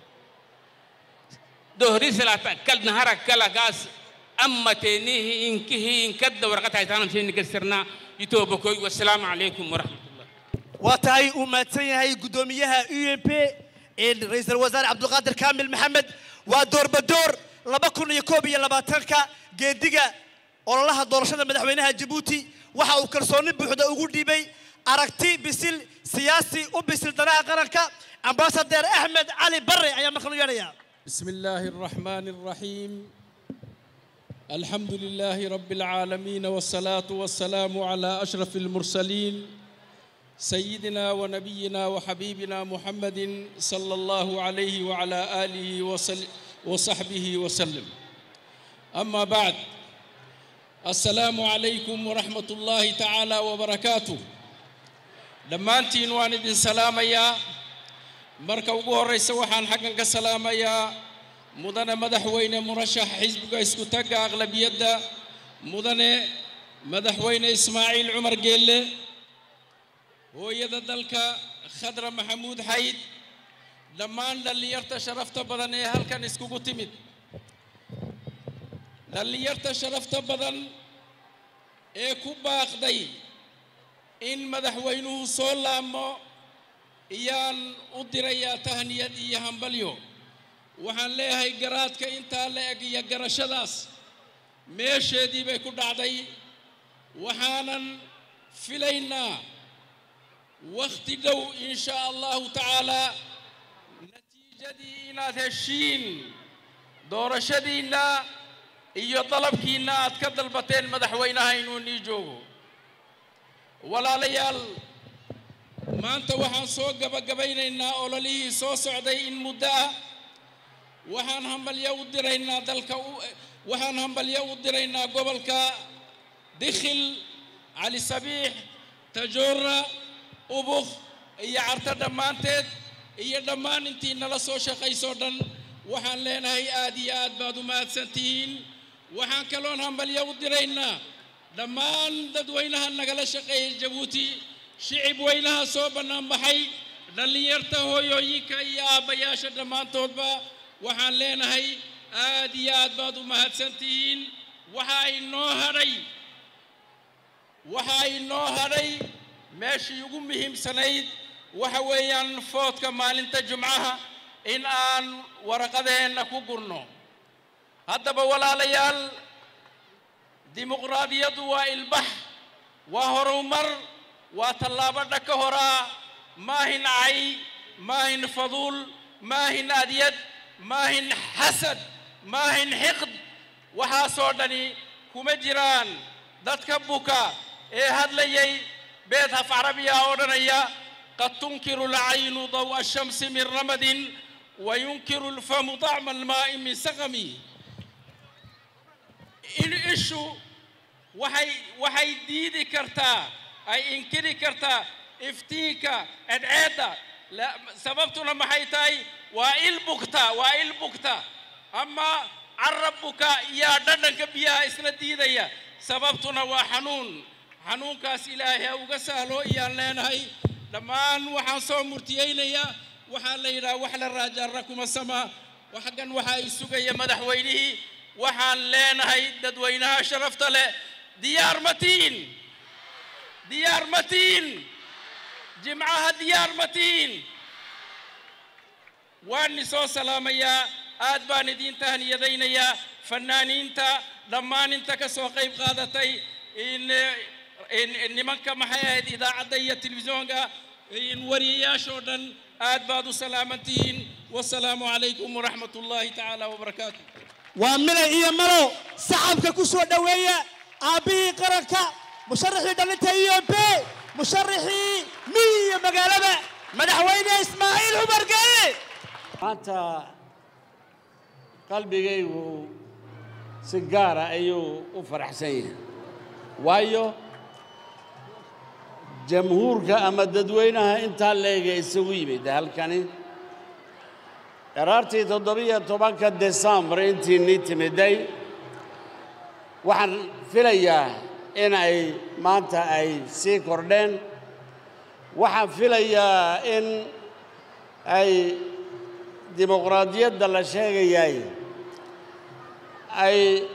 dohri salata kal nahara kala gaas amma teenihi inkihi inkadda warqad haytaanam siini kesarna itoobakoy wassalaamu calaykum waraxmat waa tahay uu mahadsan yahay guddoomiyaha u n p ee ra-iisul wasaare cabdulqaadir kaamil maxamed waa doorbadoor laba kun iyo koob iyo labaatanka geediga ololaha doorashada madaxweynaha jabuuti waxa uu kalsooni buuxda ugu dhiibay aragti bisil siyaasi u bisil danaha qaranka ambasadeer axmed cali barre ayaa markan u yeedhaya بسم الله الرحمن الرحيم الحمد لله رب العالمين والصلاة والسلام على أشرف المرسلين سيدنا ونبينا وحبيبنا محمد صلى الله عليه وعلى آله وسل وصحبه وسلم أما بعد السلام عليكم ورحمة الله تعالى وبركاته لما أنت والد سلام يا marka ugu horraysa waxaan xaggan ka salaamayaa mudane madaxweyne murashax xisbiga isku tagga aqlabiyadda mudane madaxweyne ismaaciil cumar geelle hooyada dalka khadra maxamuud xayd dhammaan dhallinyarta sharafta badan ee halkan iskugu timid dhallinyarta sharafta badan ee ku baaqday in madaxweynuhu soo laamo iyaan u dirayaa tahniyad iyo hambalyo waxaan leeyahay garaadka intaa la eg iyo garashadaas meesheedii bay ku dhacday waxaanan filaynaa wakhti dhow in shaa allahu tacaalaa natiijadii inaad heshiin doorashadiinna iyo dalabkiinna aad ka dalbateen madaxweynaha inuu nii joogo walaalayaal maanta waxaan soo gabagabaynaynaa ololihii soo socday in muddo ah waxaan hambalyo u diraynaa dalka waxaan hambalyo u diraynaa gobolka dikhil cali sabiix tajoora ubuk iyo carto dhammaanteed iyo dhammaan intii nala soo shaqaysoo dhan waxaan leenahay aad iyo aad baad u mahadsan tihiin waxaan kaloon hambalyo u diraynaa dhammaan dadweynaha nagala shaqeeya jabuuti shicib weynaha soo bannaan baxay dhallinyarta hooyooyinka iyo aabbayaasha dhammaantoodba waxaan leenahay aad iyo aad baad u mahadsan tihiin waxaa inoo hadhay waxaa inoo hadhay meeshii ugu muhiimsanayd waxa weeyaan foodka maalinta jumcaha in aan waraqadeenna ku gurno haddaba walaalayaal dimuqraadiyaddu waa ilbax waa horumar waa tallaabo dhaka horaa maahin cay maahin faduul maahin adyad maahin xasad maahin xiqd waxaasoo dhani kuma jiraan dadka buka ee hadlayay beed haf carabiya odhanaya qad tunkiru alcaynu dawa ashamsi min ramadin وينكر الفم طعم الماء من سقم in ishu waxay waxay diidi kartaa ay inkiri kartaa iftiinka edceedda La- sababtuna maxay tahay waa il bugta waa il bugta ama carab buka yaa dhadhanka biyaha isla diidaya sababtuna waa xanuun xanuunkaas ilaahay ha uga sahlo iyaan leenahay dhammaan waxaan soo murtiyeynayaa waxaa la yidhaha wax la raajaara kuma sama xaggan waxaa i sugaya madaxweynihii waxaan leenahay dadweynaha sharafta leh diyaar matiin diyaar matiin jimcaha diyaar matiin waan i soo salaamayaa aad baan idiin tahniyadaynayaa fannaaniinta dhammaan inta ka soo qayb qaadatay in in nimanka maxay ahayd idaacadda iyo telefisyoonka in wariyayaashoo dhan aad baad u salaaman tihiin wasalaamu calaykum waraxmat ullaahi tacaala wabarakaatu waa milay iyo malo sacabka ku soo dhoweeya aabbihii qaranka musharaxii dhalinta iyo b musharaxii miyi iyo magaalada madaxweyne ismaaciil cumar geele maanta qalbigaygu si gaara ayuu u faraxsan yahay waayo jamhuurka ama dadweynaha intaa leega isugu yimid halkani qaraartii toddobiyo tobanka desembar intii nii timiday waxaan filayaa in ay maanta ay sii kordheen waxaan filayaa in ay dimuqraadiyadda la sheegayay ay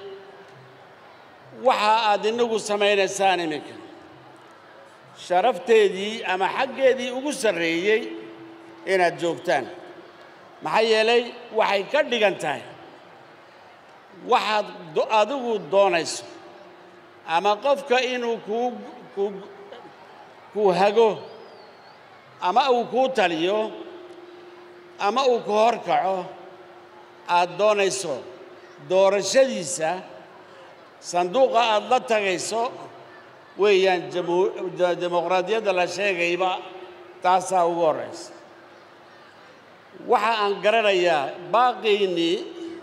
waxa aad inagu samaynaysaan iminka sharafteedii ama xaggeedii ugu sarreeyey inaad joogtaan maxaa yeelay waxay ka dhigan tahay waxaad do- adigu doonayso ama qofka inuu kuu kuu kuu hago ama uu kuu taliyo ama uu ku hor kaco aad doonayso doorashadiisa sanduuqa aad la tagayso weeyaan jamhu- de- dimuqraadiyadda la sheegayba taasaa ugu horraysa waxa aan garanayaa baaqiinnii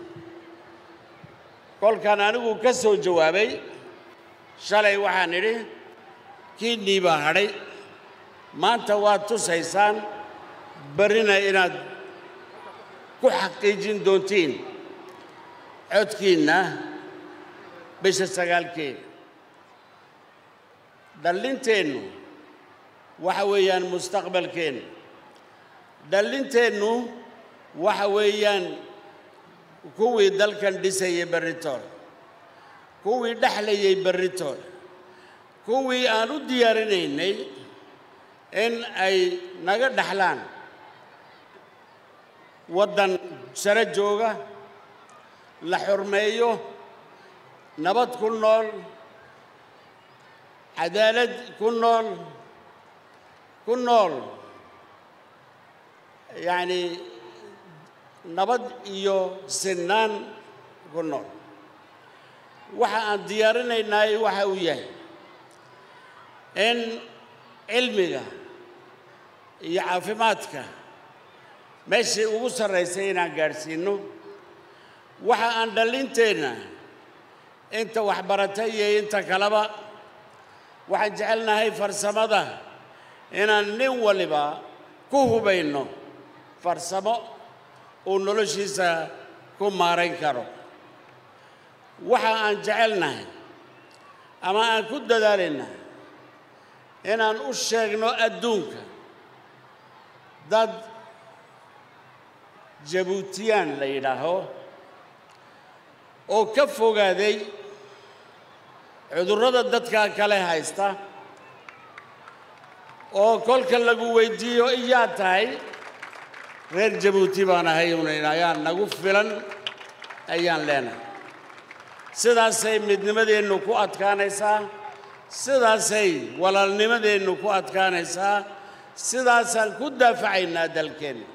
kolkaan anigu ka soo jawaabay shalay waxaan idhi kiinnii baa hadhay maanta waad tusaysaan barrina inaad ku xaqiijin doontiin codkiinna bisha sagaalkeeda dhallinteennu waxa weeyaan mustaqbalkeennu dhallinteennu waxa weeyaan kuwii dalkan dhisayay berritoole kuwii dhexlayay berritoole kuwii aan u diyaarinaynay in ay naga dhexlaan waddan sare jooga la xurmeeyo nabad ku nool cadaalad ku nool ku nool yacni nabad iyo sinnaan ku nool waxa aan diyaarinaynaay waxa uu yahay in cilmiga iyo caafimaadka meeshii ugu sarraysay inaan gaadhsiinno waxa aan dhallinteenna inta waxbarata iyo inta kaleba waxaan jecelnahay farsamada inaan nin waliba ku hubayno farsamo uu noloshiisa ku maarayn karo waxa aan jecelnahay ama aan ku dadaalayna inaan u sheegno adduunka dad jabuutiyaan la yidhaaho oo ka fogaaday cudurrada dadka kale haysta oo kolka lagu weydiiyo iyaa tahay reer jabuuti baan ahay unayn ayaa nagu filan ayaan leenahay sidaasay midnimadeennu ku adkaanaysaa sidaasay walaalnimadeennu ku adkaanaysaa sidaasaan ku daafacaynaa dalkeenna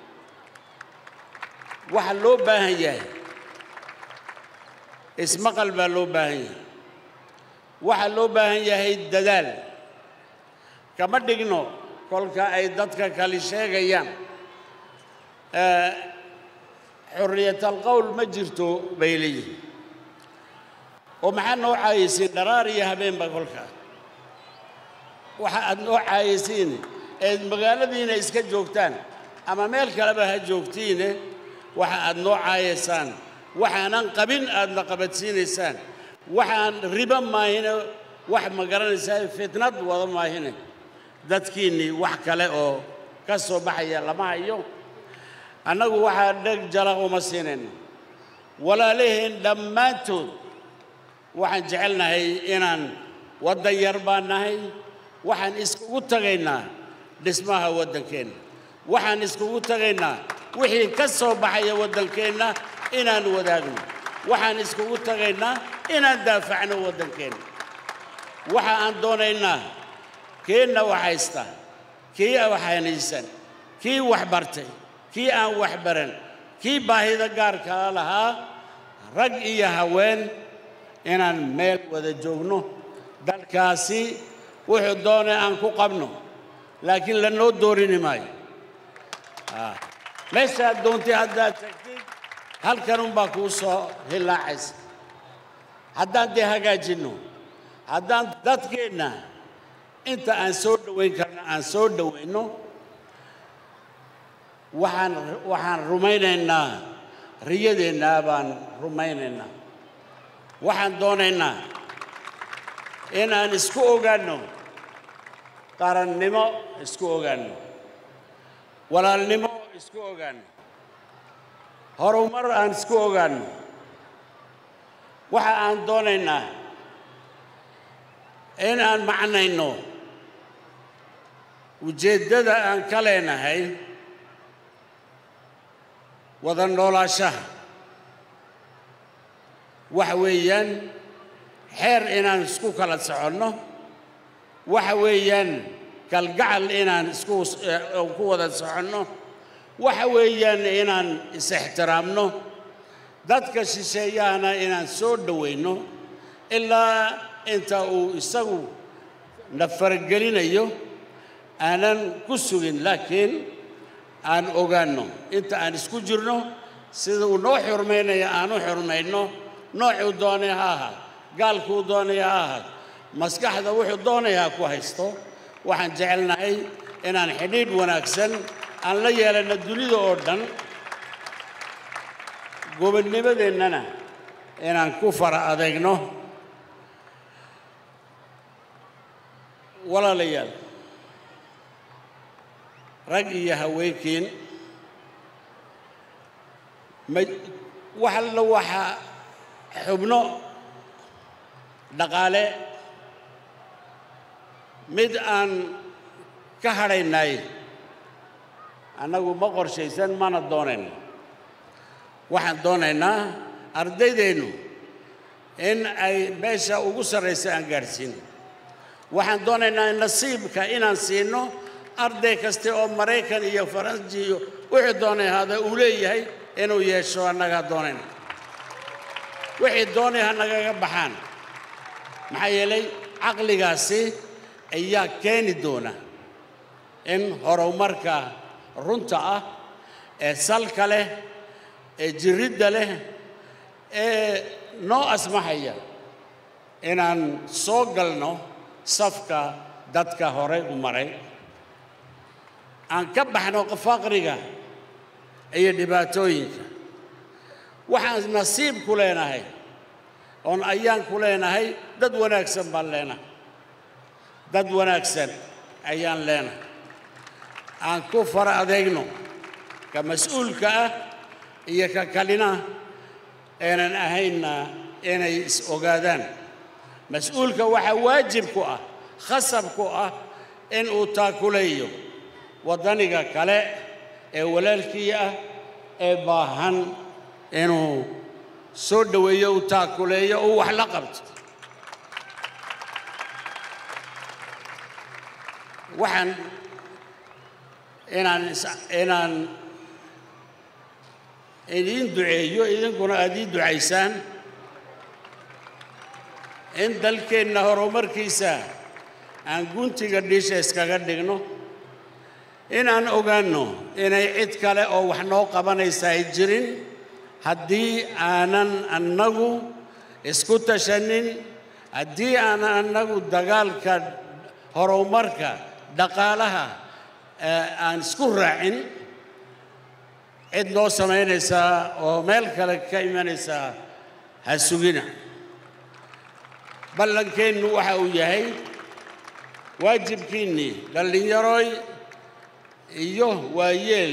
waxa loo baahan yahay ismaqal baa loo baahan yahay waxaa loo baahan yahay dadaal kama dhigno kolka ay dadka kale sheegayaan eh, xurriyatalqowl ma jirto bay leeyihin oo maxaa noo caayisiin dharaar iyo habeenba kolka waxa aad noo caayisiin eed magaaladiina iska joogtaan ama meel kaleba ha joogtiine waxa aad noo caayaysaan waxaanan qabin aadna qabadsiinaysaan waxaan riba maahine wax ma garanaysaa fitnad wada maahine dadkiinnii wax kale oo ka soo baxaya lama hayo annagu waxaa dheg jalaq uma siinayno walaalaheen dhammaantood waxaan jecelnahay inaan waddan yar baan nahay waxaan iskugu tagaynaa dhismaha waddankeenna waxaan iskugu tagaynaa wixii ka soo baxaya waddankeenna inaan wadaagno waxaan iskugu tagaynaa inaan daafacno waddankeenna waxa aan doonaynaa keenna wax haysta kii wax hanaysan kii wax bartay kii aan wax baran kii baahida gaarkaa lahaa rag iyo haween inaan meel wada joogno dalkaasi wuxuu doonay aan ku qabno laakiin lanoo doorini maayo Ah. meeshaad doontay haddaad tagtid halkan unbaa kuu soo hilaacaysa haddaan dee hagaajinno haddaan dadkeenna inta aan soo dhowayn karno aan soo dhowayno waxaan waxaan rumaynaynaa riyadeennaa baan rumaynaynaa waxaan doonaynaa inaan isku ogaanno qarannimo isku ogaanno walaalnimo isku ogaanno horumar aan isku ogaanno waxa aan doonaynaa in aan macnayno ujeeddada aan ka leenahay wada noolaashaha waxa weeyaan xeer inaan isku kala soconno waxa weeyaan kalgacal inaan isku eh, ku wada soconno waxa weeyaan inaan is-ixtiraamno dadka shisheeyahana inaan soo dhowayno ilaa inta uu isagu na faragelinayo aanan ku sugin laakiin aan ogaanno inta aan isku jirno sida uu noo xurmaynaya aan u xurmayno noocuu doonay ha ahaa gaalkuu doonaya ha ahaa maskaxda wuxuu doonaya ha ku haysto waxaan jecelnahay inaan xidhiidh wanaagsan aan la yeelanno dunida oo dhan gobonnimadeennana inaan ku fara adeegno walaalayaal rag iyo haweenkiin ma wax alla waxa xubno dhaqaale mid aan ka hadhaynay annagu ma qorshaysan mana doonayno waxaan doonaynaa ardaydeennu in ay meesha ugu sarraysa aan gaadhsiino waxaan doonaynaa nasiibka inaan siino arday kaste oo maraykan iyo faransi iyo wixii doonay ahaada uu leeyahay inuu yeesho annagaa doonayna wixii doonay ha nagaga baxaan maxaa yeelay caqligaasi ayaa keeni doona in horumarka runta ah ee salka leh ee jiridda leh ee noo asmaxaya inaan soo galno safka dadka horey u maray aan ka baxno faqriga iyo dhibaatooyinka waxaan nasiib ku leenahay oon ayaan ku leenahay dad wanaagsan baan leenahay dad wanaagsan ayaan leenahay aan ku fara adeegno ka mas-uulka ah iyo ka kalina aanan ahaynna inay is ogaadaan mas-uulka waxaa waajib ku ah khasab ku ah in uu taakuleeyo waddaniga kale ee walaalkii ah ee baahan inuu soo dhoweeyo uu taakuleeyo uu wax la qabto waxaan inaan is- inaan idiin duceeyo idinkuna aad ii ducaysaan in dalkeenna horumarkiisa aan guntiga dhiisha iskaga dhigno inaan ogaanno inay cid kale oo wax noo qabanaysa ay jirin haddii aanan annagu isku tashanin haddii aanan annagu dagaalka horumarka dhaqaalaha ee aan isku raacin cid noo samaynaysaa oo meel kale ka imanaysaa ha sugina ballankeennu waxa uu yahay waajibkiinnii dhallinyarooy iyo waayeel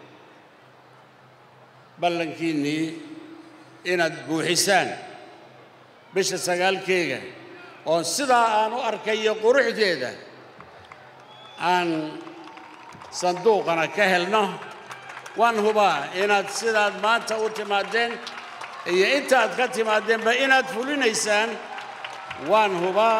ballankiinnii inaad buuxisaan bisha sagaalkeega oo sidaa aan u arkayo quruxdeeda aan sanduuqana ka helno waan hubaa inaad sidaad maanta u timaadeen iyo intaaad ka timaadeenba inaad fulinaysaan waan hubaa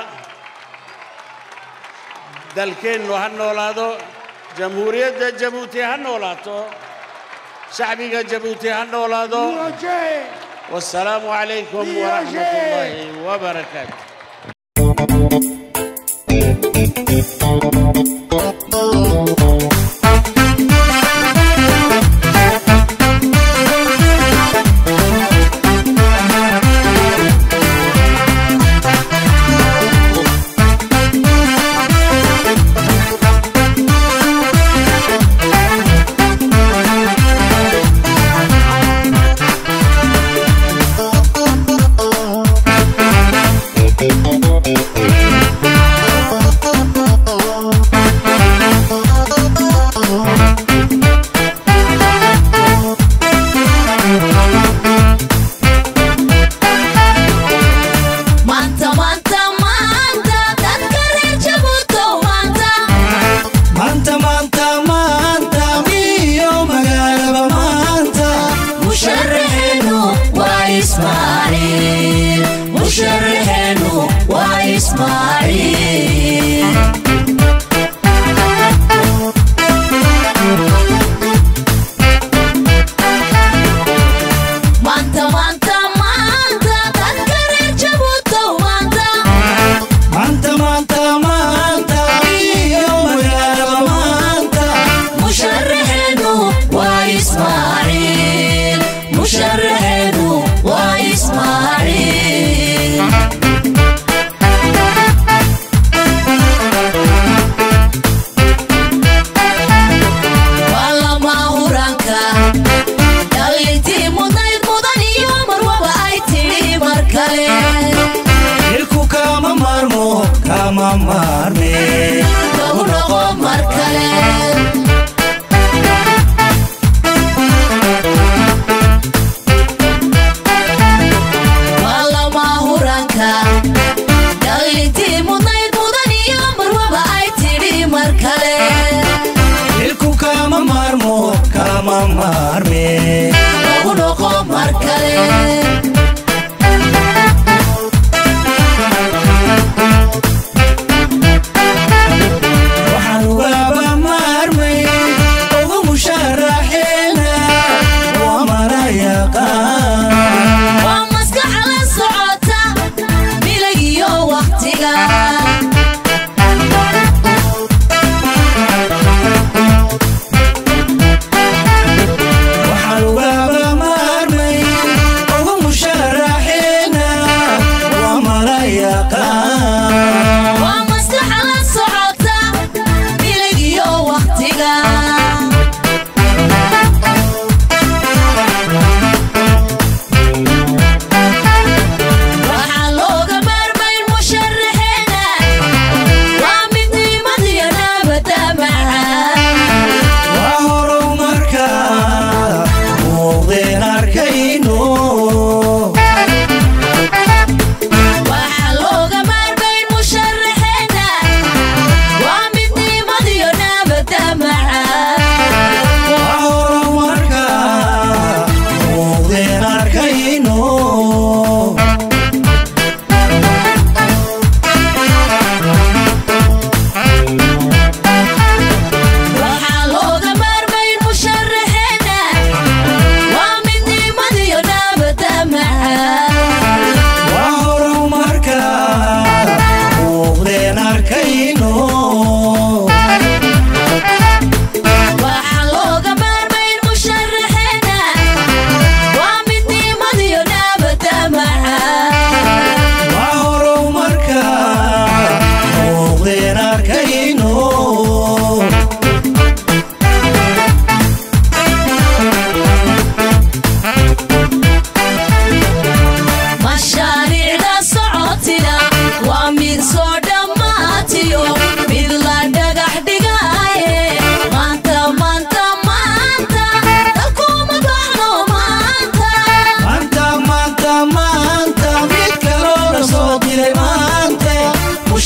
dalkeennu ha noolaado jamhuuriyadda jabuuti ha noolaato shacbiga jabuuti ha noolaado wasalaamu calaykum waraxmat ullaahi wabarakaatu Manta, manta, manta, dadka reer Jabuutow maanta. maanta maanta maanta miyo magaalaba maanta Musharaxeenu waa Ismaaciil. Musharaxeenu waa Ismaaciil. Maanta, maanta, maanta, dadka reer Jabuutow maanta. maanta maanta maanta miyo magaalaba maanta Musharaxeenu waa Ismaaciil. Musharaxeenu waa Ismaaciil. Waa lama huraanka. Dhalintii mudnayd mudan iyo marwaba ay tidhi mar kale. ilku kama maarmo kama maarme Lagu noqo mar kale. Waa lama huraanka. Dhalintii mudnayd mudan iyo marwaba ay tidhi mar kale. ilku kama maarmo kama maarme Lagu noqo mar kale. waxaan ugaba maarmay ugu musharaxeena waa mala yaqaan Waa maskax la socota bilig iyo waqtiga. waxaan ugaba maarmay ugu musharaxeena waa mala yaqaan Waa maskax la socota bilig iyo waqtiga. Waxaa looga maarmayn musharaxeena. Waa midnimada iyo nabadda macaan. waa horumarka muuqdeen arkayno Waxaa looga maarmayn musharaxeena.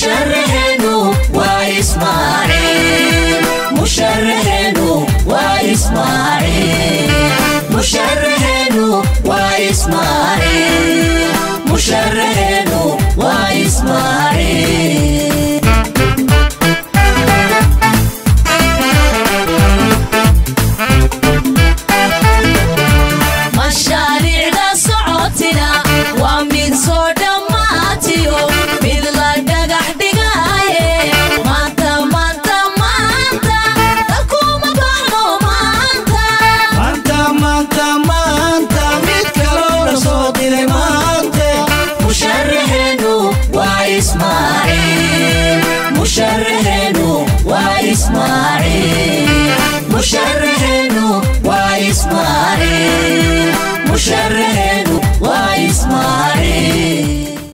مشرحينو وإسماعيل مشرحينو وإسماعيل مشرحينو وإسماعيل مشرحينو وإسماعيل mashaariicda socotina waa mid soo dhammaatiyo mid la dhagax dhigaaye maanta maanta maanta dalkuma baxno maanta maanta maanta maanta mid kaloo la soo diray maante musharaxeenu waa ismaaciil musharaxeenu waa ismaaciil musharaxeenu waa ismaaciil musharaxeenu waa ismaaciil